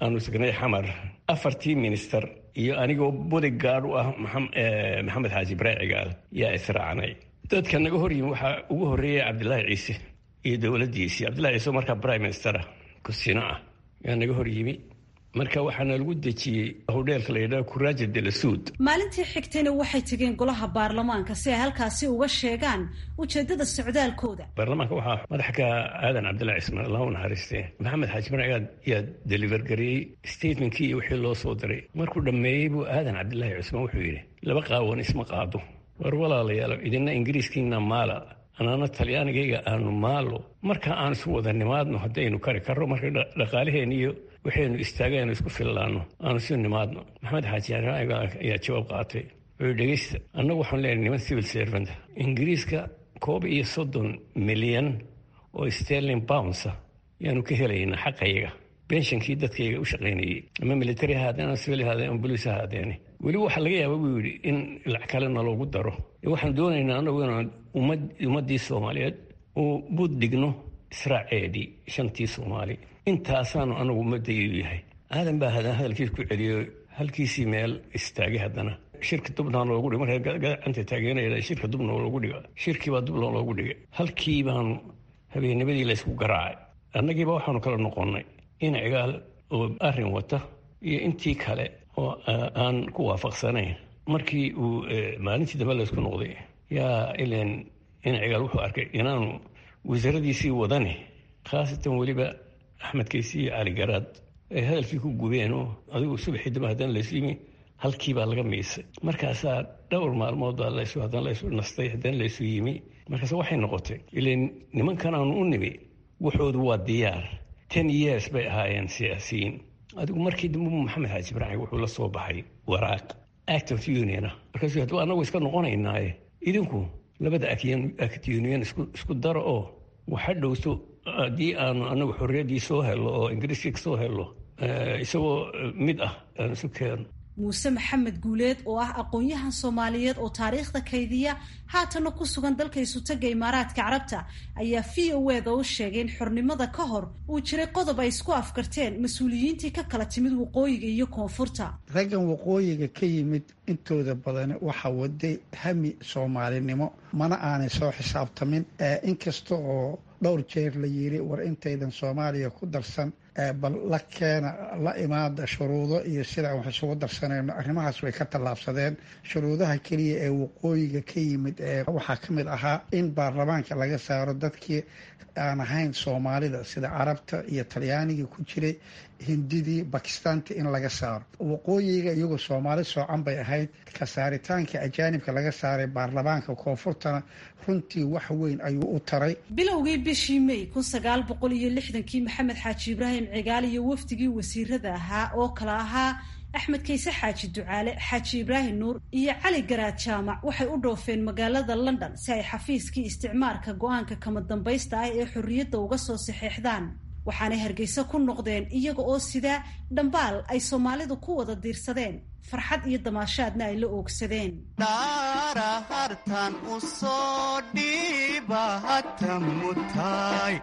aanu sugnay xamar afartii minister iyo anigoo bodygaard u ah maxamed xaaji ibraahim cigaal yaa israacnay dadka naga hor yimi waxaa ugu horreeyay cabdilaahi ciise iyo dowladdiisii cabdillahi ciise oo markaa prime ministera kusino ah yaa naga hor yimi marka waxaana lagu dejiyey hodheelka la yidhaha kuraaja de la suud maalintii xigtayna waxay tegeen golaha baarlamaanka si ay halkaasi uga sheegaan ujeedada socdaalkooda baarlamaanka waxaa madax ka aadan cabdillahi cismaan allah u naxariistee maxamed xaaji marcigaad yaa deliver gareeyey statementkii iyo wixii loo soo diray markuu dhammeeyey buu aadan cabdillaahi cismaan wuxuu yidhi laba qaawan isma qaado war walaalayaal idina ingiriiskiina maala anaana talyaanigayga aanu maalo marka aan isu wada nimaadno haddaynu kari karro marka dhaqaalaheen iyo waxaynu istaagaynu isku fillaanno aanu isu nimaadno maxamed xaaji ayaa jawaab qaatay wuxuu dhegeysta annagu waxaan leenahay niman civil servant ingiriiska koob iyo soddon milyan oo sterling boundsa yaanu ka helaynaa xaqayaga benshankii dadkayga u shaqaynayey ama military ha haadeen ama civil haadeen ama boliis ha haadeene weliba waxaa laga yaaba buu yidhi in lacag kalena loogu daro waxaan doonaynaa annagu inaan ummaddii soomaaliyeed uu bud dhigno israaceedii shantii soomaali intaasaanu anagu ummadaydu yahay aadan baa hadan hadalkiis ku celiyo halkiisii meel istaagay haddana shirka dubna loogu dhig marka gacanta taageeraya shirka dubna loogu dhiga shirkiibaa dubna loogu dhigay halkii baanu habeennimadii laysku garaacay annagiiba waxaanu kala noqonnay in cigaal oo arrin wata iyo intii kale oo aan ku waafaqsanayn markii uu maalintii dambe laysku noqday yaa ilan in cigaal wuxuu arkay inaanu wasaaradiisii wadani khaasatan weliba axmed kaysi iyo cali garaad ay hadalkii ku gubeen oo adigu subaxii dambe haddana laysu yimi halkii baa laga miisay markaasaa dhowr maalmood baa laysu haddana laysu nastay haddana laysu yimi markaas waxay noqotay ilan nimankan aanu u nimi wuxoodu waa diyaar ten years bay ahaayeen siyaasiyiin adigu markii dambe maxamed xaaji ibraahim wuxuu la soo baxay waraaq act of union ah markaasuu hadduu annagu iska noqonaynaaye idinku labada act union isku daro oo waxa dhowto haddii aanu anagu xorriyaddii soo hello oo ingiriiskii soo hello isagoo mid ah aan isu keeno muuse maxamed guuleed oo ah aqoon-yahan soomaaliyeed oo taariikhda kaydiya haatana ku sugan dalka isutaga imaaraadka carabta ayaa v o eda u sheegay in xornimada ka hor uu jiray qodob ay isku afkarteen mas-uuliyiintii ka kala timid waqooyiga iyo koonfurta raggan waqooyiga ka yimid intooda badan waxa waday hami soomaalinimo mana aanay soo xisaabtamin inkasta oo dhowr jeer la yiri war intaydan soomaaliya ku darsan bal la keena la imaada shuruudo iyo sidaan wax isugu darsanayno arrimahaas way ka tallaabsadeen shuruudaha keliya ee waqooyiga ka yimid ee waxaa ka mid ahaa in baarlamaanka laga saaro dadkii aan ahayn soomaalida sida carabta iyo talyaanigii ku jiray hindidii bakistaanti in laga saaro waqooyiga iyagoo soomaali soocan bay ahayd ka saaritaanka ajaanibka laga saaray baarlamaanka koonfurtana runtii wax weyn ayuu u taray bilowgii bishii may kun sagaal boqol iyo lixdankii maxamed xaaji ibraahim cigaal iyo wafdigii wasiirada ahaa oo kale ahaa axmed kayse xaaji ducaale xaaji ibraahim nuur iyo cali garaad jaamac waxay u dhoofeen magaalada london si ay xafiiskii isticmaarka go-aanka kama dambaysta ah ee xorriyadda uga soo saxeexdaan waxaanay hargeysa ku noqdeen iyaga oo sidaa dhambaal ay soomaalidu ku wada diirsadeen farxad iyo damaashaadna ay la oogsadeen dhaara hartan u soo dhiiba hata mutaay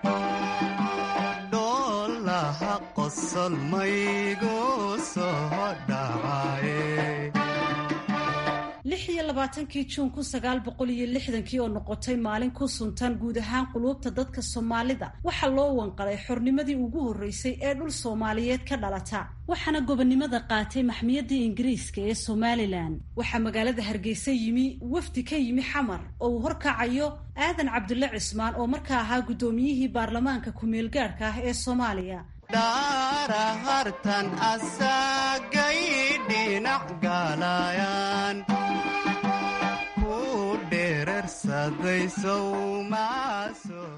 dhoolaha qosol maygu soo dhacaye lix iyo labaatankii juun kun sagaal boqol iyo lixdankii oo noqotay maalin ku suntan guud ahaan quluubta dadka soomaalida waxaa loo wanqalay xornimadii ugu horreysay ee dhul soomaaliyeed ka dhalata waxaana gobonnimada qaatay maxmiyadii ingiriiska ee somalilan waxaa magaalada hargeysa yimi wafdi ka yimi xamar oo uu horkacayo aadan cabdulle cismaan oo markaa ahaa guddoomiyihii baarlamaanka ku-meelgaadhka ah ee soomaaliya dhaara hartan asagay dhinac galayaan ku dherarsaday sowmaa soo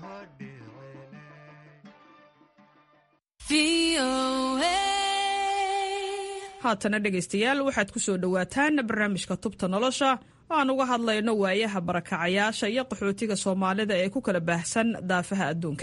haatana dhegaystayaal waxaad ku soo dhowaataan barnaamijka tubta nolosha oo aan uga hadlayno waayaha barakacayaasha iyo qaxootiga soomaalida ee ku kala baahsan daafaha adduunka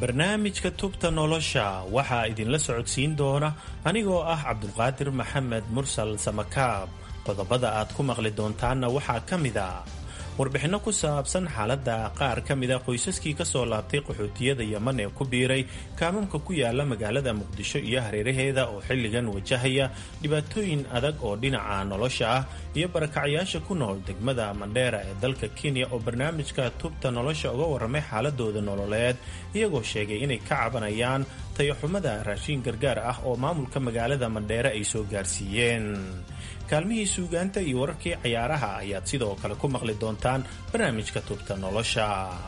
barnaamijka tubta nolosha waxaa idinla socodsiin doona anigoo ah cabdulqaadir maxamed mursal samakaab qodobada aad ku maqli doontaanna waxaa ka mid a warbixinno ku saabsan xaaladda qaar ka mida qoysaskii ka soo laabtay qaxootiyada yeman ee ku biiray kaamamka ku yaala magaalada muqdisho iyo hareeraheeda oo xilligan wajahaya dhibaatooyin adag oo dhinaca nolosha ah iyo barakacyaasha ku nool degmada mandheera ee dalka kenya oo barnaamijka tubta nolosha uga warramay xaaladooda nololeed iyagoo sheegay inay ka cabanayaan tayaxumada raashiin gargaar ah oo maamulka magaalada mandheere ay soo gaarsiiyeen kaalmihii suugaanta iyo wararkii cayaaraha ayaad sidoo kale ku maqli doontaan barnaamijka tubta nolosha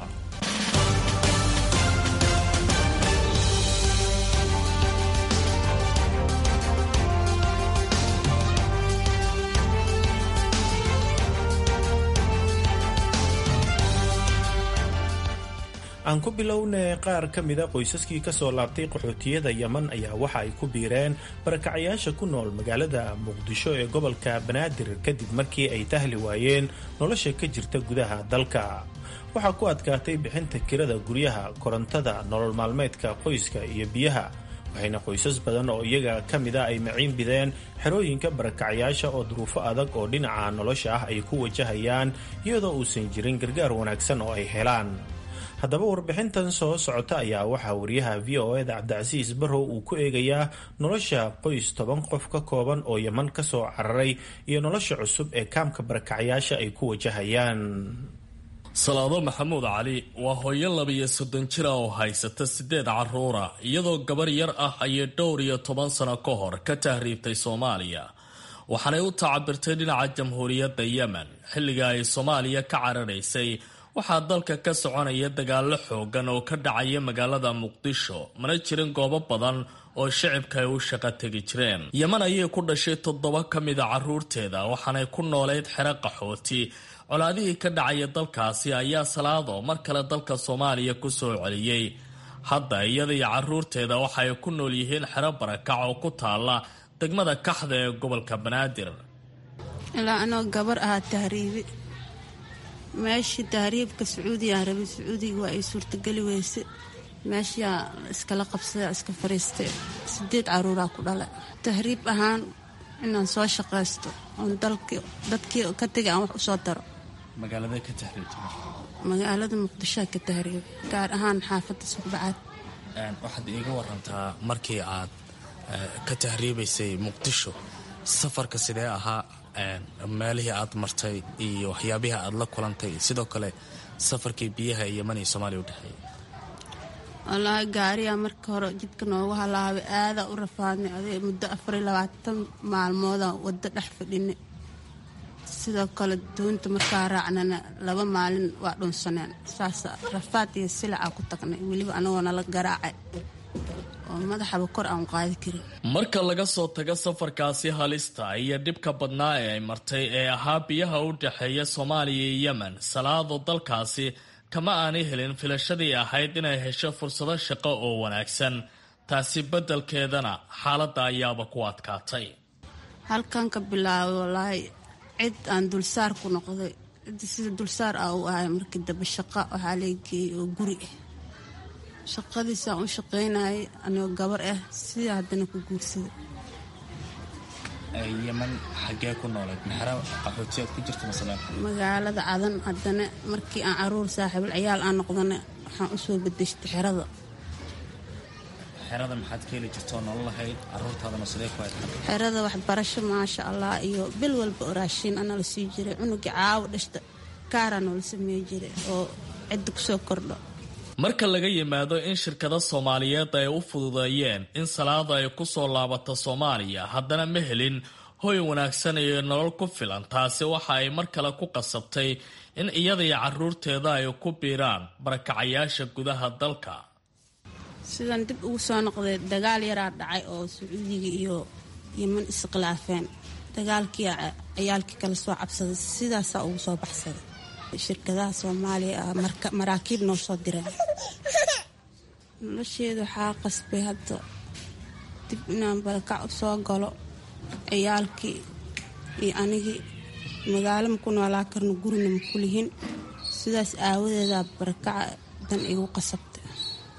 aan ku bilownay qaar ka mida qoysaskii ka soo laabtay qaxootiyada yeman ayaa waxa ay ku biireen barakacayaasha ku nool magaalada muqdisho ee gobolka banaadir kadib markii ay tahli waayeen nolosha ka jirta gudaha dalka waxaa ku adkaatay bixinta kirada guryaha korontada nolol maalmeedka qoyska iyo biyaha waxayna qoysas badan oo iyaga ka mida ay maciin bideen xerooyinka barakacayaasha oo duruufo adag oo dhinaca nolosha ah ay ku wajahayaan iyadoo uusan jirin gargaar wanaagsan oo ay helaan haddaba warbixintan soo socota ayaa waxaa wariyaha v o eda cabdicasiis barrow uu ku eegayaa nolosha qoys toban qof ka kooban oo yeman ka soo cararay iyo nolosha cusub ee kaamka barakacayaasha ay ku wajahayaan salaado maxamuud cali waa hooyo labiyo soddon jira oo haysata siddeed carruura iyadoo gabar yar ah ayay dhowr iyo toban sano ka hor ka tahriibtay soomaaliya waxaanay u tacabirtay dhinaca jamhuuriyadda yemen xilliga ay soomaaliya ka cararaysay waxaa dalka ka soconaya dagaallo xoogan oo ka dhacaya magaalada muqdisho mana jirin goobo badan oo shicibka ay u shaqo tegi jireen yeman ayay ku dhashay toddoba ka mida carruurteeda waxaanay ku noolayd xero qaxooti colaadihii ka dhacaya dalkaasi ayaa salaado mar kale dalka soomaaliya ku soo celiyey hadda iyada iyo carruurteeda waxa ay ku nool yihiin xero barakac oo ku taala degmada kaxda ee gobolka banaadir ilaa anoo gabar ahaa tahriibi meeshii tahriibka sacuudigaan rabay sacuudiga waa ay suurtageli weyse meeshaa iskala qabsada iska fariistay sideed caruuraa ku dhala tahriib ahaan inaan soo shaqaysto oon dadkii ka tegay aan wax usoo daro magaalada muqdishoa ka tahriib gaar ahaan xaafadda suqbacaad waxaad iiga warantaa markii aad ka tahriibaysay muqdisho safarka sidee ahaa meelihii aad martay iyo waxyaabihii aad la kulantay sidoo kale safarkii biyaha ee yeman iyo soomaaliya u dhexeeya wallaahi gaariyaa marka hore jidka noogu halaabay aadaa u rafaadnay aday muddo afar iyo labaatan maalmoodaan waddo dhex fadhinay sidoo kale doonta markaa raacnana laba maalin waa dhunsaneen saas rafaad iyo silacaa ku tagnay weliba anagoo nala garaacay oo madaxaba kor aan qaadi karin marka laga soo tago safarkaasi halista iyo dhibka badnaa ee ay martay ee ahaa biyaha u dhexeeya soomaaliya iyo yemen salaado dalkaasi kama aanay helin filashadii ahayd inay hesho fursado shaqo oo wanaagsan taasi beddelkeedana xaaladda ayaaba ku adkaatay halkan ka bilaabay wallaahi cid aan dulsaar ku noqday cidda sida dulsaar ah u ahay markii dambe shaqa waxaa leegeeyey oo guri ah shaqadiisaan u shaqaynayay anigoo gabar ah sidaa haddana ku guursaday yeman xagee ku noolayd maxra qaxootiyaad ku jirta masalan magaalada cadan haddana markii aan caruur saaxiibal ciyaal aan noqdana waxaan usoo bedeshtay xerada xerada maxaad ka heli jirtoo nolol lahayd caruurtaadana sidee ku hayd xerada waxbarasho maasha allah iyo bil walba oo raashiin ana la sii jiray cunugii caawo dhashta kaaraa noola sameey jiray oo cidda kusoo kordho marka laga yimaado in shirkado soomaaliyeed ay u fududeeyeen in salaada ay ku soo laabato soomaaliya haddana ma helin hoy wanaagsan iyo nolol ku filan taasi waxa ay mar kale ku qasabtay in iyada iyo caruurteeda ay ku biiraan barakacayaasha gudaha dalka sidaan dib ugu soo noqday dagaal yaraa dhacay oo sacuudiga iyo yeman iskhilaafeen dagaalkii ciyaalkii kala soo cabsaday sidaasaa ugu soo baxsaday shirkadaha soomaaliya maraakiib noo soo direen nolosheeda waxaa qasbay hadda dib inaan barakac u soo galo ciyaalkii iyo anigii magaalo maku noolaa karno gurina maku lihin sidaas aawadeedaa barakaca dan igu qasabtay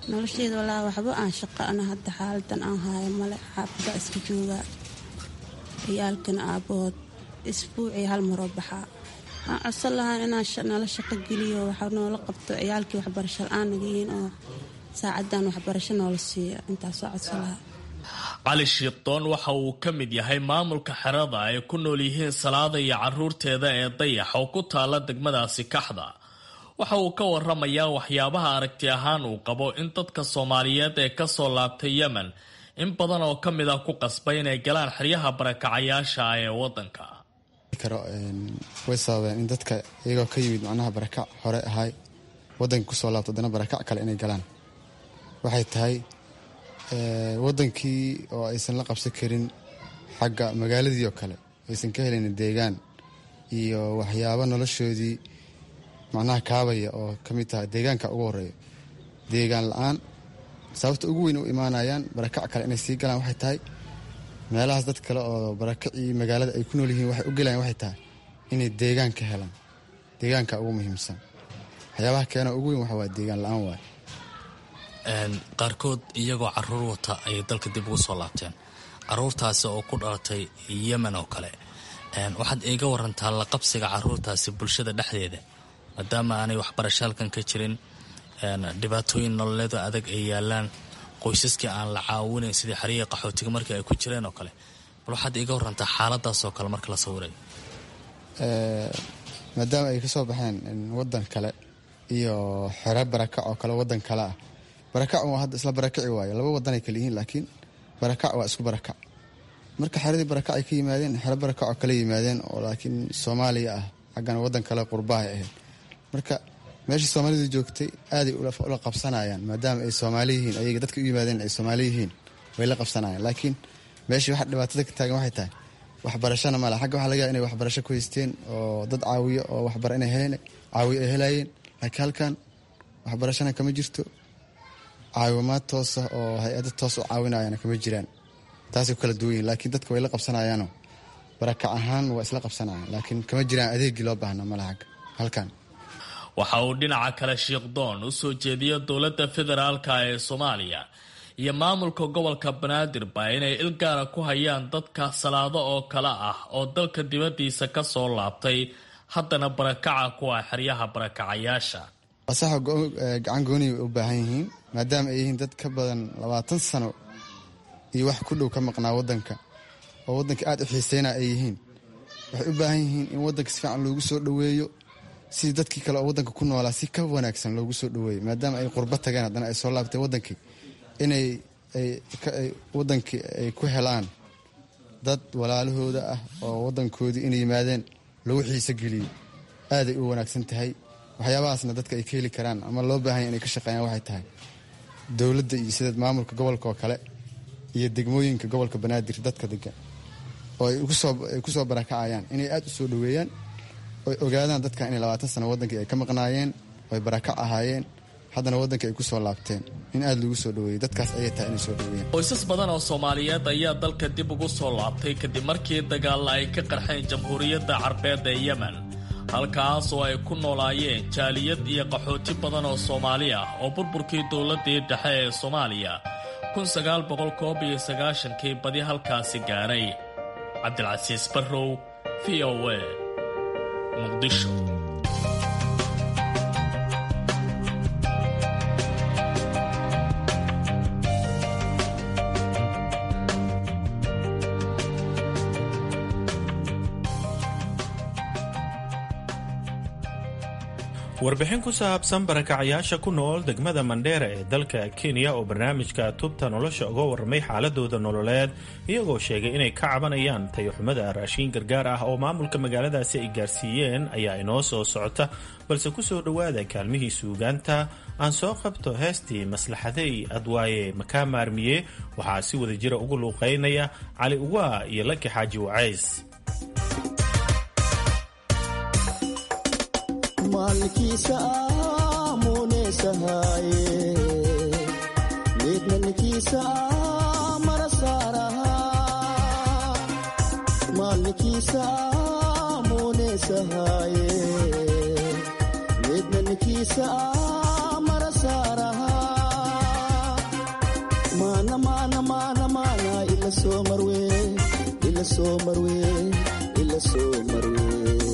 nolosheeda walaa waxba aan shaqo ana hadda xaaladan aan haayo male xaafada iska joogaa ciyaalkana aabahood isbuucii hal maroo baxaa waxaan codsan lahaa inaan nala shaqo geliyo waxa noola qabto ciyaalkii waxbarasho la-aan naga yihiin oo saacadan waxbarasho noola siiyo intaasoo codsan lahaa cali shiiqdoon waxa uu ka mid yahay maamulka xerada ay ku nool yihiin salaada iyo caruurteeda ee dayax oo ku taala degmadaasi kaxda waxa uu ka waramayaa waxyaabaha aragti ahaan uu qabo in dadka soomaaliyeed ee kasoo laabtay yemen in badan oo ka mid ah ku qasbay inay galaan xeryaha barakacayaasha ah ee wadanka way sababeen in dadka iyagoo ka yimid macnaha barakac hore ahay wadanka kusoo laabto haddana barakac kale inay galaan waxay tahay wadankii oo aysan la qabsan karin xagga magaaladii oo kale aysan ka helin deegaan iyo waxyaabo noloshoodii macnaha kaabaya oo ka mid tahay deegaanka ugu horeeya deegaan la-aan sababta ugu weyn u imaanayaan barakac kale inay sii galaan waxay tahay meelahaas dad kale oo barakacii magaalada ay ku nool yihiin waxay u gelayaan waxay tahay inay deegaan ka helaan deegaanka ugu muhiimsan waxyaabaha keena ugu weyn waxa waa deegaan la-aan waay qaarkood iyagoo caruur wata ayay dalka dib ugu soo laabteen caruurtaasi oo ku dhalatay yemen oo kale waxaad iiga warantaa la qabsiga caruurtaasi bulshada dhexdeeda maadaama aanay waxbarasho halkan ka jirin dhibaatooyin nololeedo adag ay yaalaan qoysaskii aan la caawinayn sidii xariyihii qaxootiga markii ay ku jireen oo kale bal waxaad iiga warantaa xaaladaas oo kale marka la sawirayo maadaama ay kasoo baxeen wadan kale iyo xero barakac oo kale wadan kale ah barakac waa hadda isla barakaci waayo laba wadanay kale yihiin laakiin barakac waa isku barakac marka xeradii barakac ay ka yimaadeen xero barakac oo kale yimaadeen oo laakiin soomaaliya ah xaggana wadan kale qurbahay ahayd marka meeshii soomaalidu joogtay aaday ula qabsanayaan maadaama ay soomaali yihiin ayaga dadka u yimaadeen ay soomaali yihiin way la qabsanayaan laakiin meeshii waxa dhibaatada ka taagan waxay tahay waxbarashana male xagga waxa laga yaha inay waxbarasho ku haysteen oo dad caawiyo oo waxbara inay heleen caawiyo ay helayeen laakiin halkan waxbarashana kama jirto caawimaad toosa oo hay-ada toos u caawinayana kama jiraan taasay ku kala duwan yihin laakiin dadka way la qabsanayaanoo barakac ahaan waa isla qabsanayaan laakiin kama jiraan adeegii loo baahna male xagga halkan waxa uu dhinaca kale shiikhdoon u soo jeediya dowladda federaalka ee soomaaliya iyo maamulka gobolka banaadirba inay ilgaara ku hayaan dadka salaado oo kale ah oo dalka dibaddiisa ka soo laabtay haddana barakaca kuwa xeryaha barakacayaasha asaxa gacan gooni way u baahan yihiin maadaama ay yihiin dad ka badan labaatan sano iyo wax ku dhow ka maqnaa wadanka oo wadanka aada u xiiseyna ay yihiin waxay u baahan yihiin in wadanka si fiican loogu soo dhoweeyo sidii dadkii kale oo wadanka ku noolaa si ka wanaagsan loogu soo dhoweeyo maadaama ay qurba tageen haddana ay soo laabteen wadankii inay wadankii ay ku helaan dad walaalahooda ah oo wadankoodii inay yimaadeen lagu xiiso geliyo aaday u wanaagsan tahay waxyaabahaasna dadka ay ka heli karaan ama loo baahanya inay ka shaqeeyaan waxay tahay dowladda iyo sida maamulka gobolka oo kale iyo degmooyinka gobolka banaadir dadka degan oo ay kusoo barakacayaan inay aada u soo dhoweeyaan oy ogaadaan dadka inay labaatan sano wadankii ay ka maqnaayeen oy barakac ahaayeen haddana waddanka ay ku soo laabteen in aada lagu soo dhoweeyey dadkaas ayay tahay inay soo dhoweeyeen qoysas badan oo soomaaliyeed ayaa dalka dib ugu soo laabtay kadib markii dagaalla ay ka qarxeen jamhuuriyadda carbeed ee yemen halkaas oo ay ku noolaayeen jaaliyad iyo qaxooti badan oo soomaali ah oo burburkii dowladdii dhexe ee soomaaliya kii badi halkaasi gaadhay cabdilcasiis barrow v o a muqdisho warbixin ku saabsan barakacayaasha ku nool degmada mandheera ee dalka kenya oo barnaamijka tubta nolosha uga warramay xaaladooda nololeed iyagoo sheegay inay ka cabanayaan tayoxumada raashiin gargaar ah oo maamulka magaaladaasi ay gaarsiiyeen ayaa inoo soo socota balse ku soo dhowaada kaalmihii suugaanta aan soo qabto heestii maslaxadey adwaaye makaa maarmiye waxaa si wada jira ugu luuqaynaya cali uwaa iyo laki xaaji wacays maalkiisa aamuneesahaye meednankiisa mara saarahaa maalkiisa aamuneesahaye meednankiisa mara saarahaa soo marwe ila soo marwe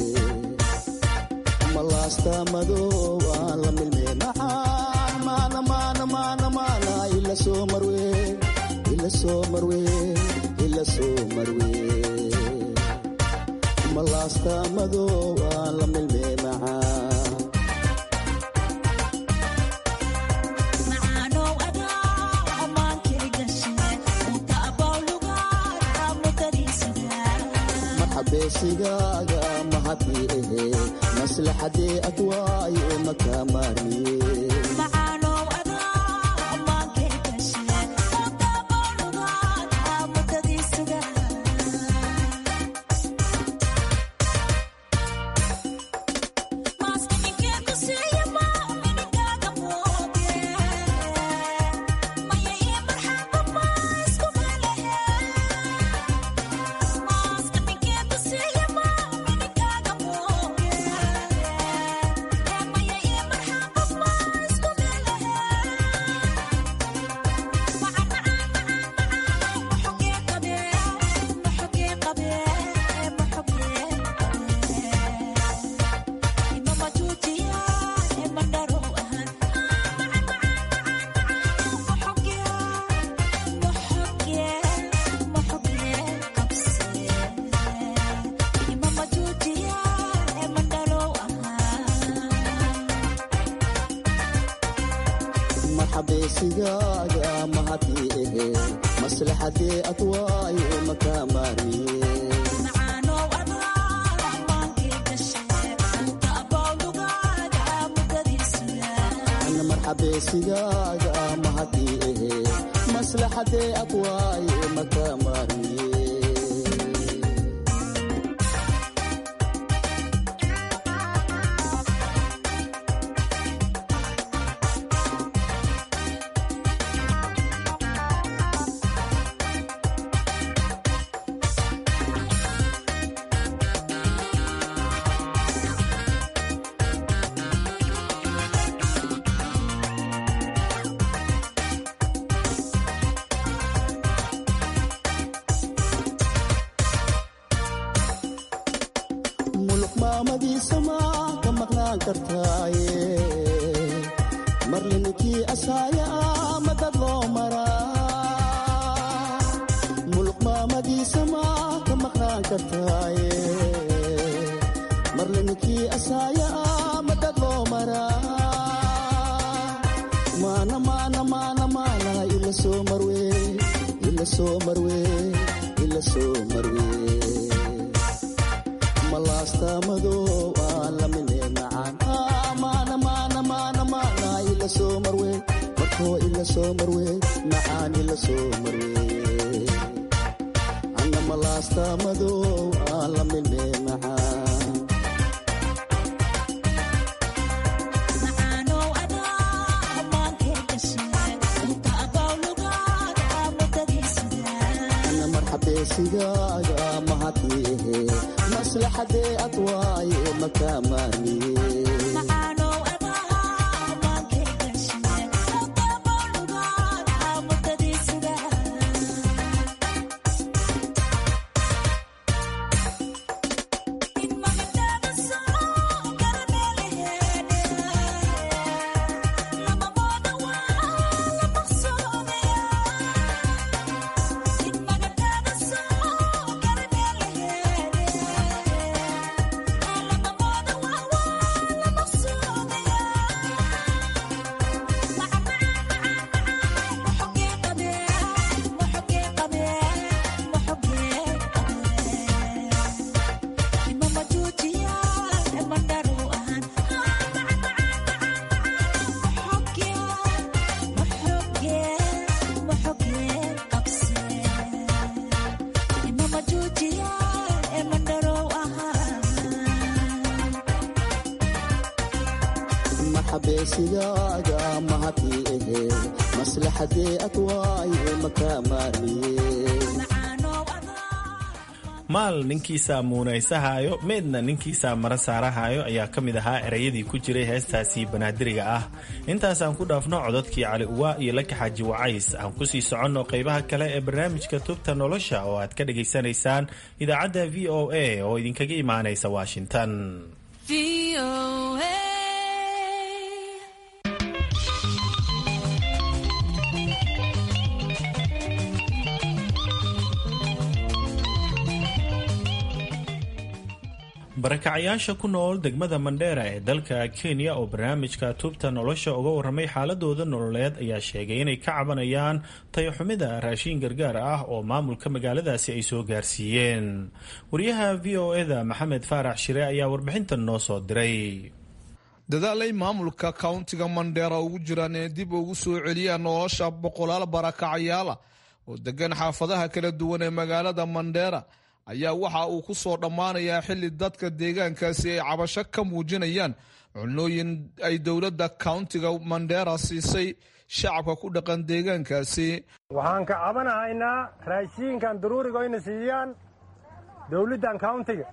malaasta madow aan la milme macaan maana maana maana maana ila soo marwe ila soo marwe ila soo marwe malaasta madow aan la milme macaan marxabeesigaaga mahadii ahe maslaxadee adwaaye maka maarmiye marxabeesigaaga mahadii ahe maslaxadee adwaaye maka maarmiye marxabeesigaaga mahadii ahe maslaxadee adwaaye maka maarmiye muluk maamadiisa maa ka maqnaan kartaaye marle ninkii asaaya ah madad loo maraa muluk maamadiisa maa ka maqnaan kartaaye marle ninkii asaaya ah madad loo maraa maana maana maana maana ila soo marwe ila soo marwe ila soo marwe malaasta madow aan la mine macaan maana maana maana maana ila soo marwe markoo ila soo marwe macaan ila soo marwe anna malaasta madow aan la mine macaan anna marxabeesigaaga mahadii ahe maslaxadee adwaaye maka maarmiye marxabeesigaaga mahadii ahe maslaxadee adwaaye maka maarmiye maal ninkiisaa muunaysahayo meedna ninkiisaa mara saarahayo ayaa ka mid ahaa erayadii ku jiray heestaasi banaadiriga ah intaasaan ku dhaafno cododkii cali uwaa iyo laka xaaji wacays aan kusii soconno qaybaha kale ee barnaamijka tubta nolosha oo aad ka dhagaysanaysaan idaacadda v o a oo idinkaga imaanaysa washington barakacayaasha ku nool degmada mandheera ee dalka kenya oo barnaamijka tubta nolosha uga warramay xaaladooda nololeed ayaa sheegay inay ka cabanayaan tayaxumida raashiin gargaar ah oo maamulka magaaladaasi ay soo gaarsiiyeen wariyaha v o eda maxamed faarax shire ayaa warbixintan noo soo diray dadaalay maamulka kauntiga mandheera ugu jiraan inay dib ugu soo celiyaan nolosha boqolaal barakacayaala oo degan xaafadaha kala duwan ee magaalada mandheera ayaa waxa uu ku soo dhammaanayaa xilli dadka deegaankaasi ay cabasho ka muujinayaan cunooyin ay dowladda kauntiga mandheera siisay shacabka ku dhaqan deegaankaasi waxaan ka cabanahaynaa raashiinkan daruuriga oyna siiyaan dowladdan kauntiga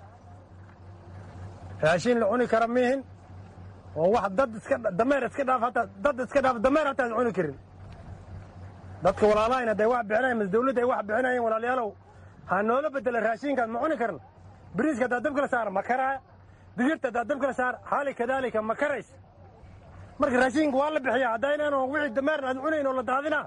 raashiin la cuni kara mihin oo wax dad iska dameer iska dhaaf hataa dad iska dhaaf dameer hataa is cuni karin dadka walaalahayna hadday wax bixinayan mas dowladda ay wax bixinayeen walaalayaalow ha noola bedela raashiinkaas ma cuni karno biriiska haddaa dab kala saara ma karaaya digirta haddaa dab kala saara xaali kadaalika ma karays marka raashiinka waa la bixiyaa haddaynan wixii dameerna aad cunayn oo la daadinaa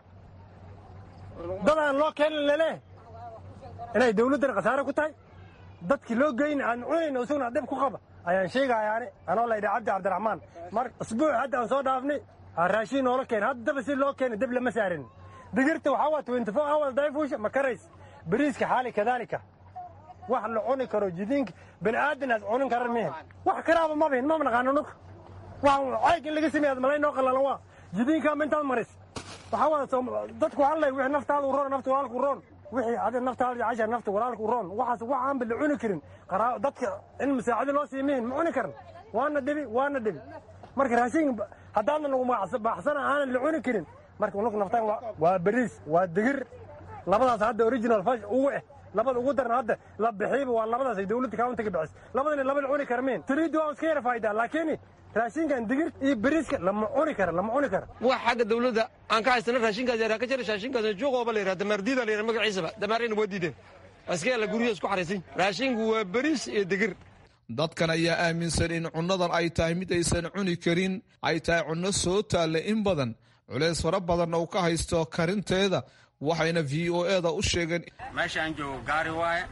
dadaan loo keenin leleh inay dawladdan khasaare ku tahay dadkii loo geyna aan cunayn oo isaguna dib ku qaba ayaan sheegayaani anoo laydha cabdi cabdiraxmaan mar isbuuc hadda aan soo dhaafnay raashiin noola keen haddaba si loo keena dib lama saarin digirta waxaa waa twenty four hours dayfuusha ma karays bariiska xaali kadaalika wax la cuni karo jidiinka bani aadan aad cunin karan mihin wax karaaba mabihin ma naqaano nunka wax cayg in laga sameeya malay noo qallalan waa jidiinkaama intaad maris waxaa waa dadku hallay wixii naftaada u roon nafta walaalku roon wixii adi naftaada cashar nafta walaalku roon waxaas wax aanba la cuni karin dadka in masaacado loo sii mihin ma cuni karan waana dhibi waana dhibi marka raashin haddaadna nagu baaxsana aanan la cuni karin marka unug naftaan waa bariis waa digir labadaas hadda original fash ugu eh labada ugu daran hadda la bixiiba waa labadaas ay dowladda countiga bixis labadana laba la cuni kara miin tiriiddu waa iska yara faa'idaa laakiin raashinkan digir iyo bariiska lama cuni kara lama cuni kara wax xagga dowladda aan ka haysana raashinkaas yaraa ka jira raashinkaas juuqooba la yidhaha damaardiida la yidhaha magaciisaba damaarayna waa diideen iska yaala guryaha isku xaraysan raashinku waa bariis iyo digir dadkan ayaa aaminsan in cunnadan ay tahay mid aysan cuni karin ay tahay cunno soo taalla in badan culeys fara badanna uu ka haysto karinteeda waxayna v o eda u sheegeen meesha aan joogo gaari waaye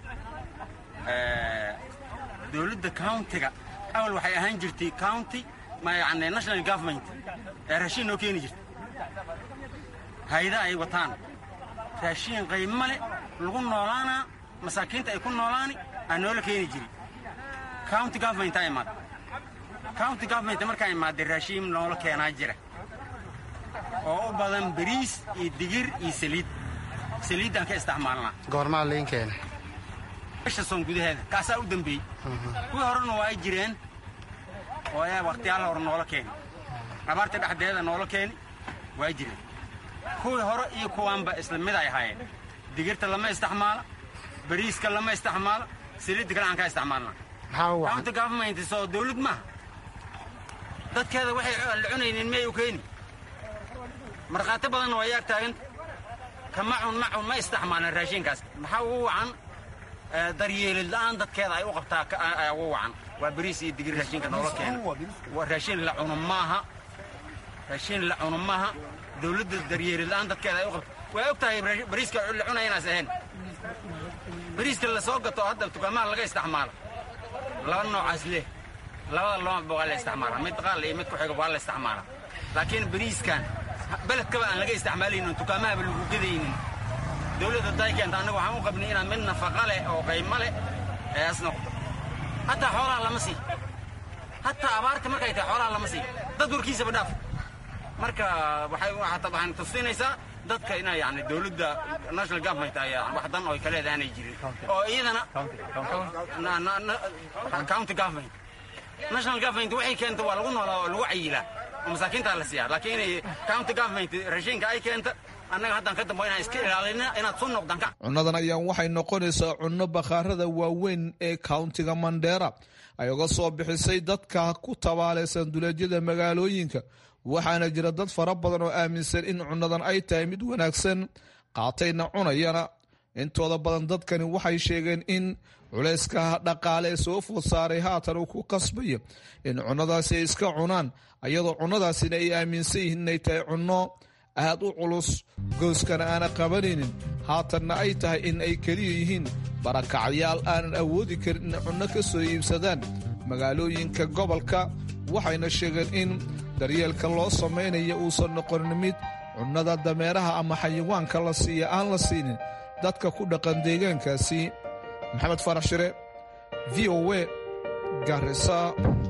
dowladda countiga awal waxay ahaan jirtay county yani national government ee raashiin noo keeni jirta hayda ay wataan raashiin qaymo leh lagu noolaanaa masaakiinta ay ku noolaani aa noola keeni jiri county government aa imaada county government markaa imaaday raashiin noola keenaa jira oo u badan bariis iyo digir iyo saliid saliiddaan ka isticmaalnaa goormaa liin keena bisha soon gudaheeda kaasaa u dembeeyey kuwii horena waa ay jireen oo ayaa wakhtiyaal hore noola keeni abaarta dhexdeeda noola keeni waa jireen kuwii hore iyo kuwaanba isla mid ay ahaayeen digirta lama isticmaala bariiska lama isticmaala saliidda kale aan ka isticmaalnaa county government soo dawlad maaha dadkeeda waxay la cunaynin miyay u keeni markhaati badanna waa yaag taaganta kama cun ma cun ma isticmaalan raashinkaas maxaa ugu wacan daryeelid la'aan dadkeeda ay u qabtaa ayaa ugu wacan waa bariis iyo digir raashinka noola keena waa raashin la cuno maaha raashin la cuno maaha dawladda daryeelid la'aan dadkeeda ay u qabta waa og tahay bariiska la cunaya inaas ahayn bariiska la soo gato hadda dukaamaha laga isticmaalo laba noocaas leh labada loomaba waa la isticmaalaa mid qaal iyo mid ku xiga waa la isticmaalaa laakiin bariiskan beledkaba aan laga isticmaalaynin dukaamahaba lagu gedaynin dowladda day keenta annaga waxaan u qabnay inaan mid nafaqa leh oo qaymo leh ee as noqdo hataa xoolaha lama sii hataa abaarta markay tahay xoolaha lama sii dad warkiisaba dhaaf marka waxay waxaan tusinaysaa dadka ina yani dowladda national government ay wax dan oo ka leedahay aanay jirin oo iyadana county government national government waxay keenta waa lagu noolaa oo lagu cayilaa oo masaakiintaa la siiyaa laakiin inay county government raashinka ay keenta annaga haddaan ka dambo inaan iska ilaalina inaad soo noqdaan ka cunnadan ayaan waxay noqonaysaa cunno bakhaarada waaweyn ee countiga mandheera ay uga soo bixisay dadka ku tabaalaysan duleedyada magaalooyinka waxaana jira dad fara badan oo aaminsan in cunnadan ay tahay mid wanaagsan qaatayna cunayana intooda badan dadkani waxay sheegeen in culayska dhaqaale ee soo food saaray haatan uu ku qasbayo in cunnadaasi ay iska cunaan ayadoo cunnadaasina ay aaminsan yihiin inay tahay cunno aad u culus gooskana aana qabanaynin haatanna ay tahay in ay keliya yihiin barakacyaal aanan awoodi karin inay cunno ka soo iibsadaan magaalooyinka gobolka waxayna sheegeen in daryeelka loo samaynaya uusan noqonin mid cunnada dameeraha ama xayawaanka la siiya aan la siinin dadka ku dhaqan deegaankaasi maxamed farax shire v o a garisa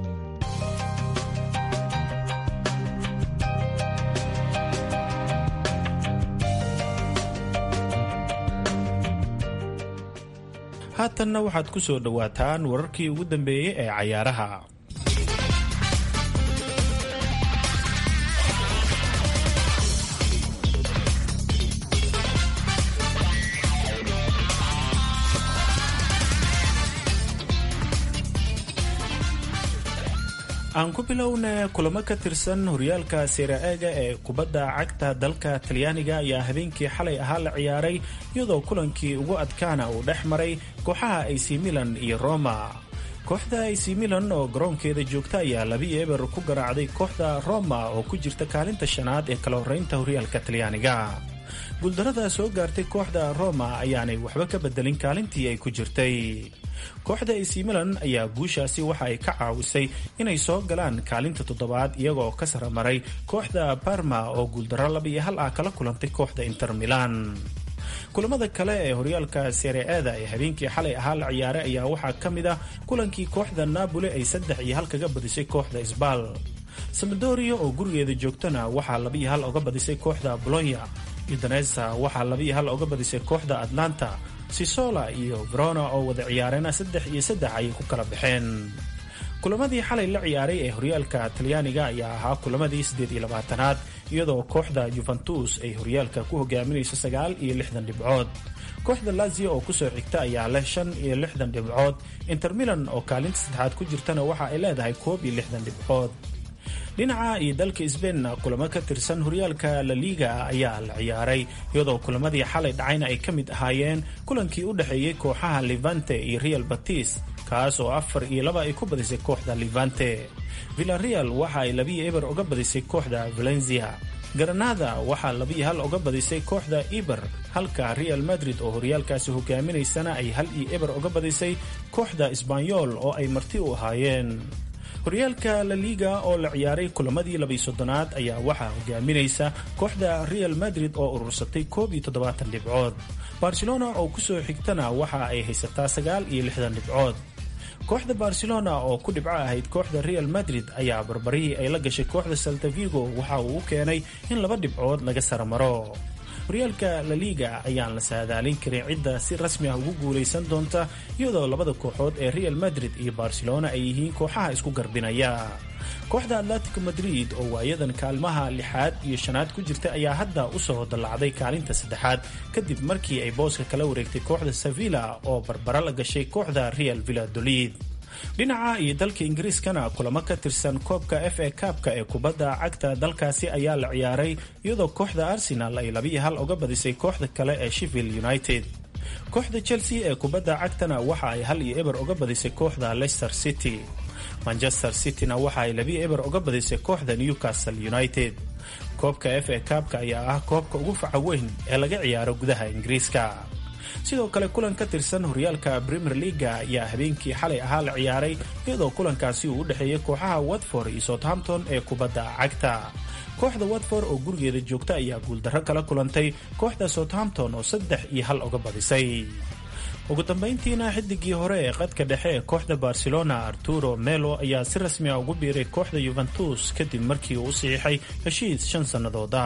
haatanna waxaad ku soo dhowaataan wararkii ugu dambeeyey ee cayaaraha aan ku bilowna kulamo ka tirsan horyaalka seera-eega ee kubadda cagta dalka talyaaniga ayaa habeenkii xalay ahaa la ciyaaray iyadoo kulankii ugu adkaana uu dhex maray kooxaha ac milan iyo roma kooxda ac milan oo garoonkeeda joogta ayaa labi eber ku garaacday kooxda roma oo ku jirta kaalinta shanaad ee kala horeynta horyaalka talyaaniga guuldarada soo gaartay kooxda roma ayaanay waxba ka bedelin kaalintii ay ku jirtay kooxda ac milan ayaa guushaasi waxa ay ka caawisay inay soo galaan kaalinta toddobaad iyagoo ka saramaray kooxda barma oo guuldaro laba iyo hal ah kala kulantay kooxda inter milan kulamada kale ee horyaalka seere-eeda ee habeenkii xalay ahaa la ciyaaray ayaa waxaa ka mid ah kulankii kooxda napoli ay saddex iyo hal kaga badisay kooxda sbal samadoria oo gurigeeda joogtana waxaa laba iyo hal oga badisay kooxda bolonya udanesa waxaa laba iyo hal oga badisay kooxda atlanta sisola iyo verona oo wada ciyaarena saddex iyo saddex ayay ku kala baxeen kulamadii xalay la ciyaaray ee horyaalka talyaaniga ayaa ahaa kulamadii siddeed iyo labaatanaad iyadoo kooxda juventus ay horyaalka ku hogaaminayso sagaal iyo lixdan dhibcood kooxda lazio oo kusoo xigta ayaa leh shan iyo lixdan dhibcood inter milan oo kaalinta saddexaad ku jirtana waxa ay leedahay koob iyo lixdan dhibcood dhinaca iyo dalka sbainna kulamo ka tirsan horyaalka la liga ayaa la ciyaaray iyadoo kulamadii xalay dhacayna ay ka mid ahaayeen kulankii u dhexeeyey kooxaha levante iyo real batis kaas oo afar iyo laba ay ku badisay kooxda levante villareal waxa ay labiyo eber uga badisay kooxda valencia granada waxaa labiyo hal uga badisay kooxda eber halka real madrid oo horyaalkaasi hogaaminaysana ay hal iyo eber uga badisay kooxda sbanyol oo ay marti u ahaayeen horyaalka la liga oo la ciyaaray kulamadii labiyo soddonaad ayaa waxaa hogaaminaysa kooxda real madrid oo urursatay koob iyo toddobaatan dhibcood barcelona oo kusoo xigtana waxa ay haysataa sagaal iyo lixdan dhibcood kooxda barcelona oo ku dhibco ahayd kooxda real madrid ayaa barbarihii ay la gashay kooxda saltavigo waxa uu u keenay in laba dhibcood laga saramaro horyaalka la liga ayaan la saadaalin karin cidda si rasmi ah ugu guulaysan doonta iyadoo labada kooxood ee real madrid iyo barcelona ay yihiin kooxaha isku garbinaya kooxda atletico madrid oo waayadan kaalmaha lixaad iyo shanaad ku jirta ayaa hadda usoo dallacday kaalinta saddexaad kadib markii ay booska kala wareegtay kooxda sevilla oo barbaro la gashay kooxda real villadolid dhinaca iyo dalka ingiriiskana kulamo ka tirsan koobka f a kaabka ee kubadda cagta dalkaasi ayaa la ciyaaray iyadoo kooxda arsenal ay labiyo hal uga badisay kooxda kale ee sheffield united kooxda chelsea ee kubadda cagtana waxa ay hal iyo eber uga badisay kooxda leicester city manchester cityna waxa ay labiyo eber uga badisay kooxda newcastle united koobka f a kaabka ayaa ah koobka ugu faca weyn ee laga ciyaaro gudaha ingiriiska sidoo kale kulan ka tirsan horyaalka premier leaga ayaa habeenkii xalay ahaa la ciyaaray iyadoo kulankaasi uu u dhexeeyay kooxaha watford iyo southampton ee kubadda cagta kooxda watford oo gurigeeda joogta ayaa guuldarro kala kulantay kooxda southampton oo saddex iyo hal uga badisay ugu dambayntiina xidigii hore ee qadka dhexe ee kooxda barcelona arturo melo ayaa si rasmi ah ugu biiray kooxda yuventus kadib markii uu u saxiixay heshiis shan sannadooda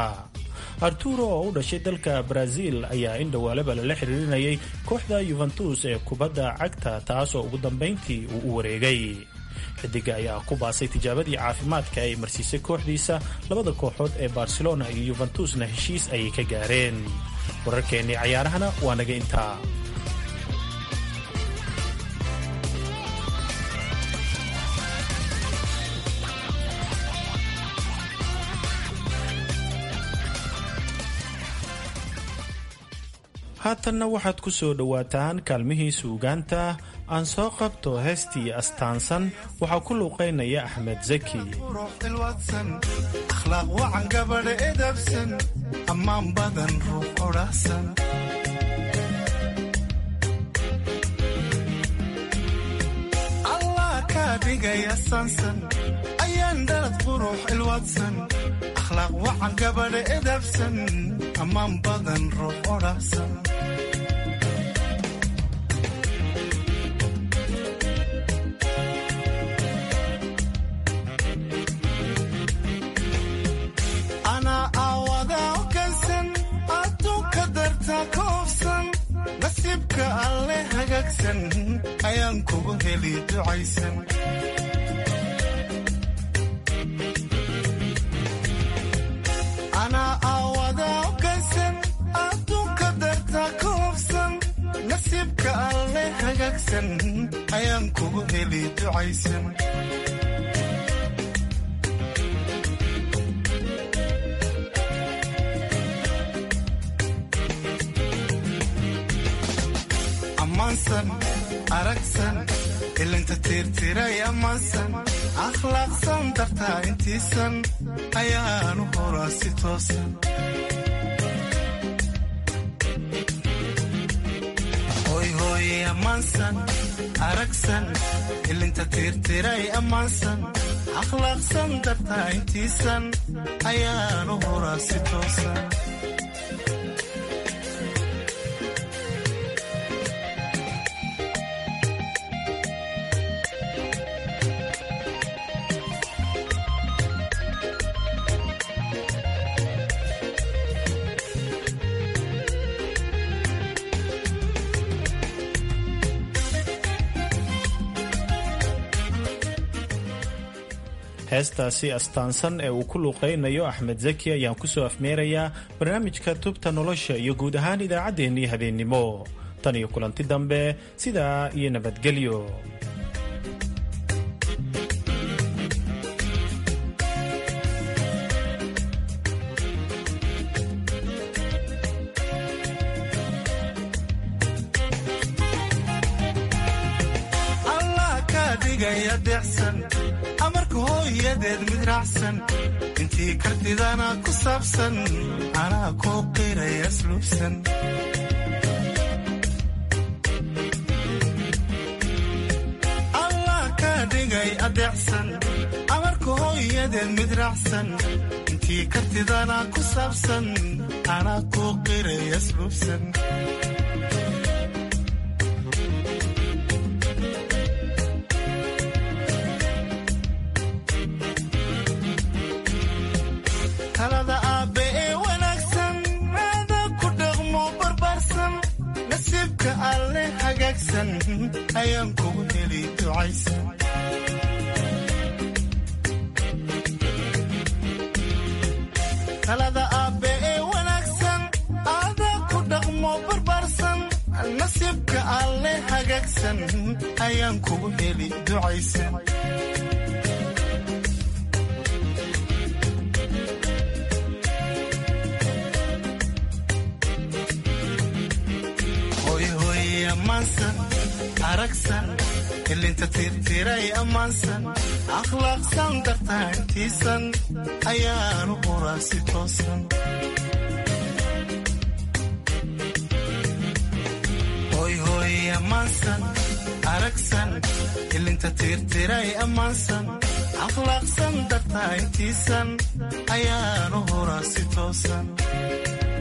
arturo oo u dhashay dalka brazil ayaa in dhowaalaba lala xiriirinayay kooxda yuventus ee kubadda cagta taas oo ugu dambayntii uu u wareegay xidiga ayaa ku baasay tijaabadii caafimaadka ay marsiisay kooxdiisa labada kooxood ee barcelona iyo yuventusna heshiis ayay ka gaareen wararkeennii cayaarahana waa naga intaa haatanna waxaad ku soo dhowaataan kaalmihii suugaanta aan soo qabto heestii astaansan waxaa ku luuqaynaya axmed zaki akhlaaq wacan gabadha edabsan ammaan badan ruux odhahsan allah kaa dhigaya saansan ayaan dhalad qurux ilwadsan akhlaaq wacan gabadha edabsan ammaan badan ruux odhahsan anaa aawadaa ogansan adduunka darta ka hofsan nasiibka alle hagaagsan ayaan kugu heli ducaysan anaa aawadaa ogansan adduunka darta ka hofsan nasiibka alle hagaagsan ayaan kugu heli ducaysan ammaansan aragsan ilinta tiirtiray ammaansan akhlaaqsan dartaa intiisan ayaanu horaa si toosan hoyhooye ammaansan aragsan ilinta tiirtiray ammaansan akhlaaqsan dartaa intiisan ayaanu horaa si toosan heestaasi astaansan ee uu ku luuqaynayo axmed zaki ayaan kusoo afmeerayaa barnaamijka tubta nolosha iyo guud ahaan idaacaddeenii habeennimo tan iyo kulanti dambe sidaa iyo nabadgelyo allah kaa dhigaya deecsan amarka hooyadeed mid raacsan intii kartidana ku saabsan anaa kuu qiraya asluubsan allah kaa dhigay adeecsan amarka hooyadeed mid raacsan intii kartidana ku saabsan anaa kuu qiraya asluubsan talada aabbe ee wanaagsan aada ku dhaqmo barbaarsan nasiibka alle hagaagsan ayaan kugu heli ducaysan talada aabbe ee wanaagsan aada ku dhaqmo barbaarsan nasiibka alle hagaagsan ayaan kugu heli ducaysan hoyhooye ammaansan aragsan ilinta tiirtiray ammaansan akhlaaqsan dartaa intiisan ayaanu horaa si toosan hoyhooye ammaansan aragsan ilinta tiirtiray ammaansan akhlaaqsan dartaa intiisan ayaanu horaa si toosan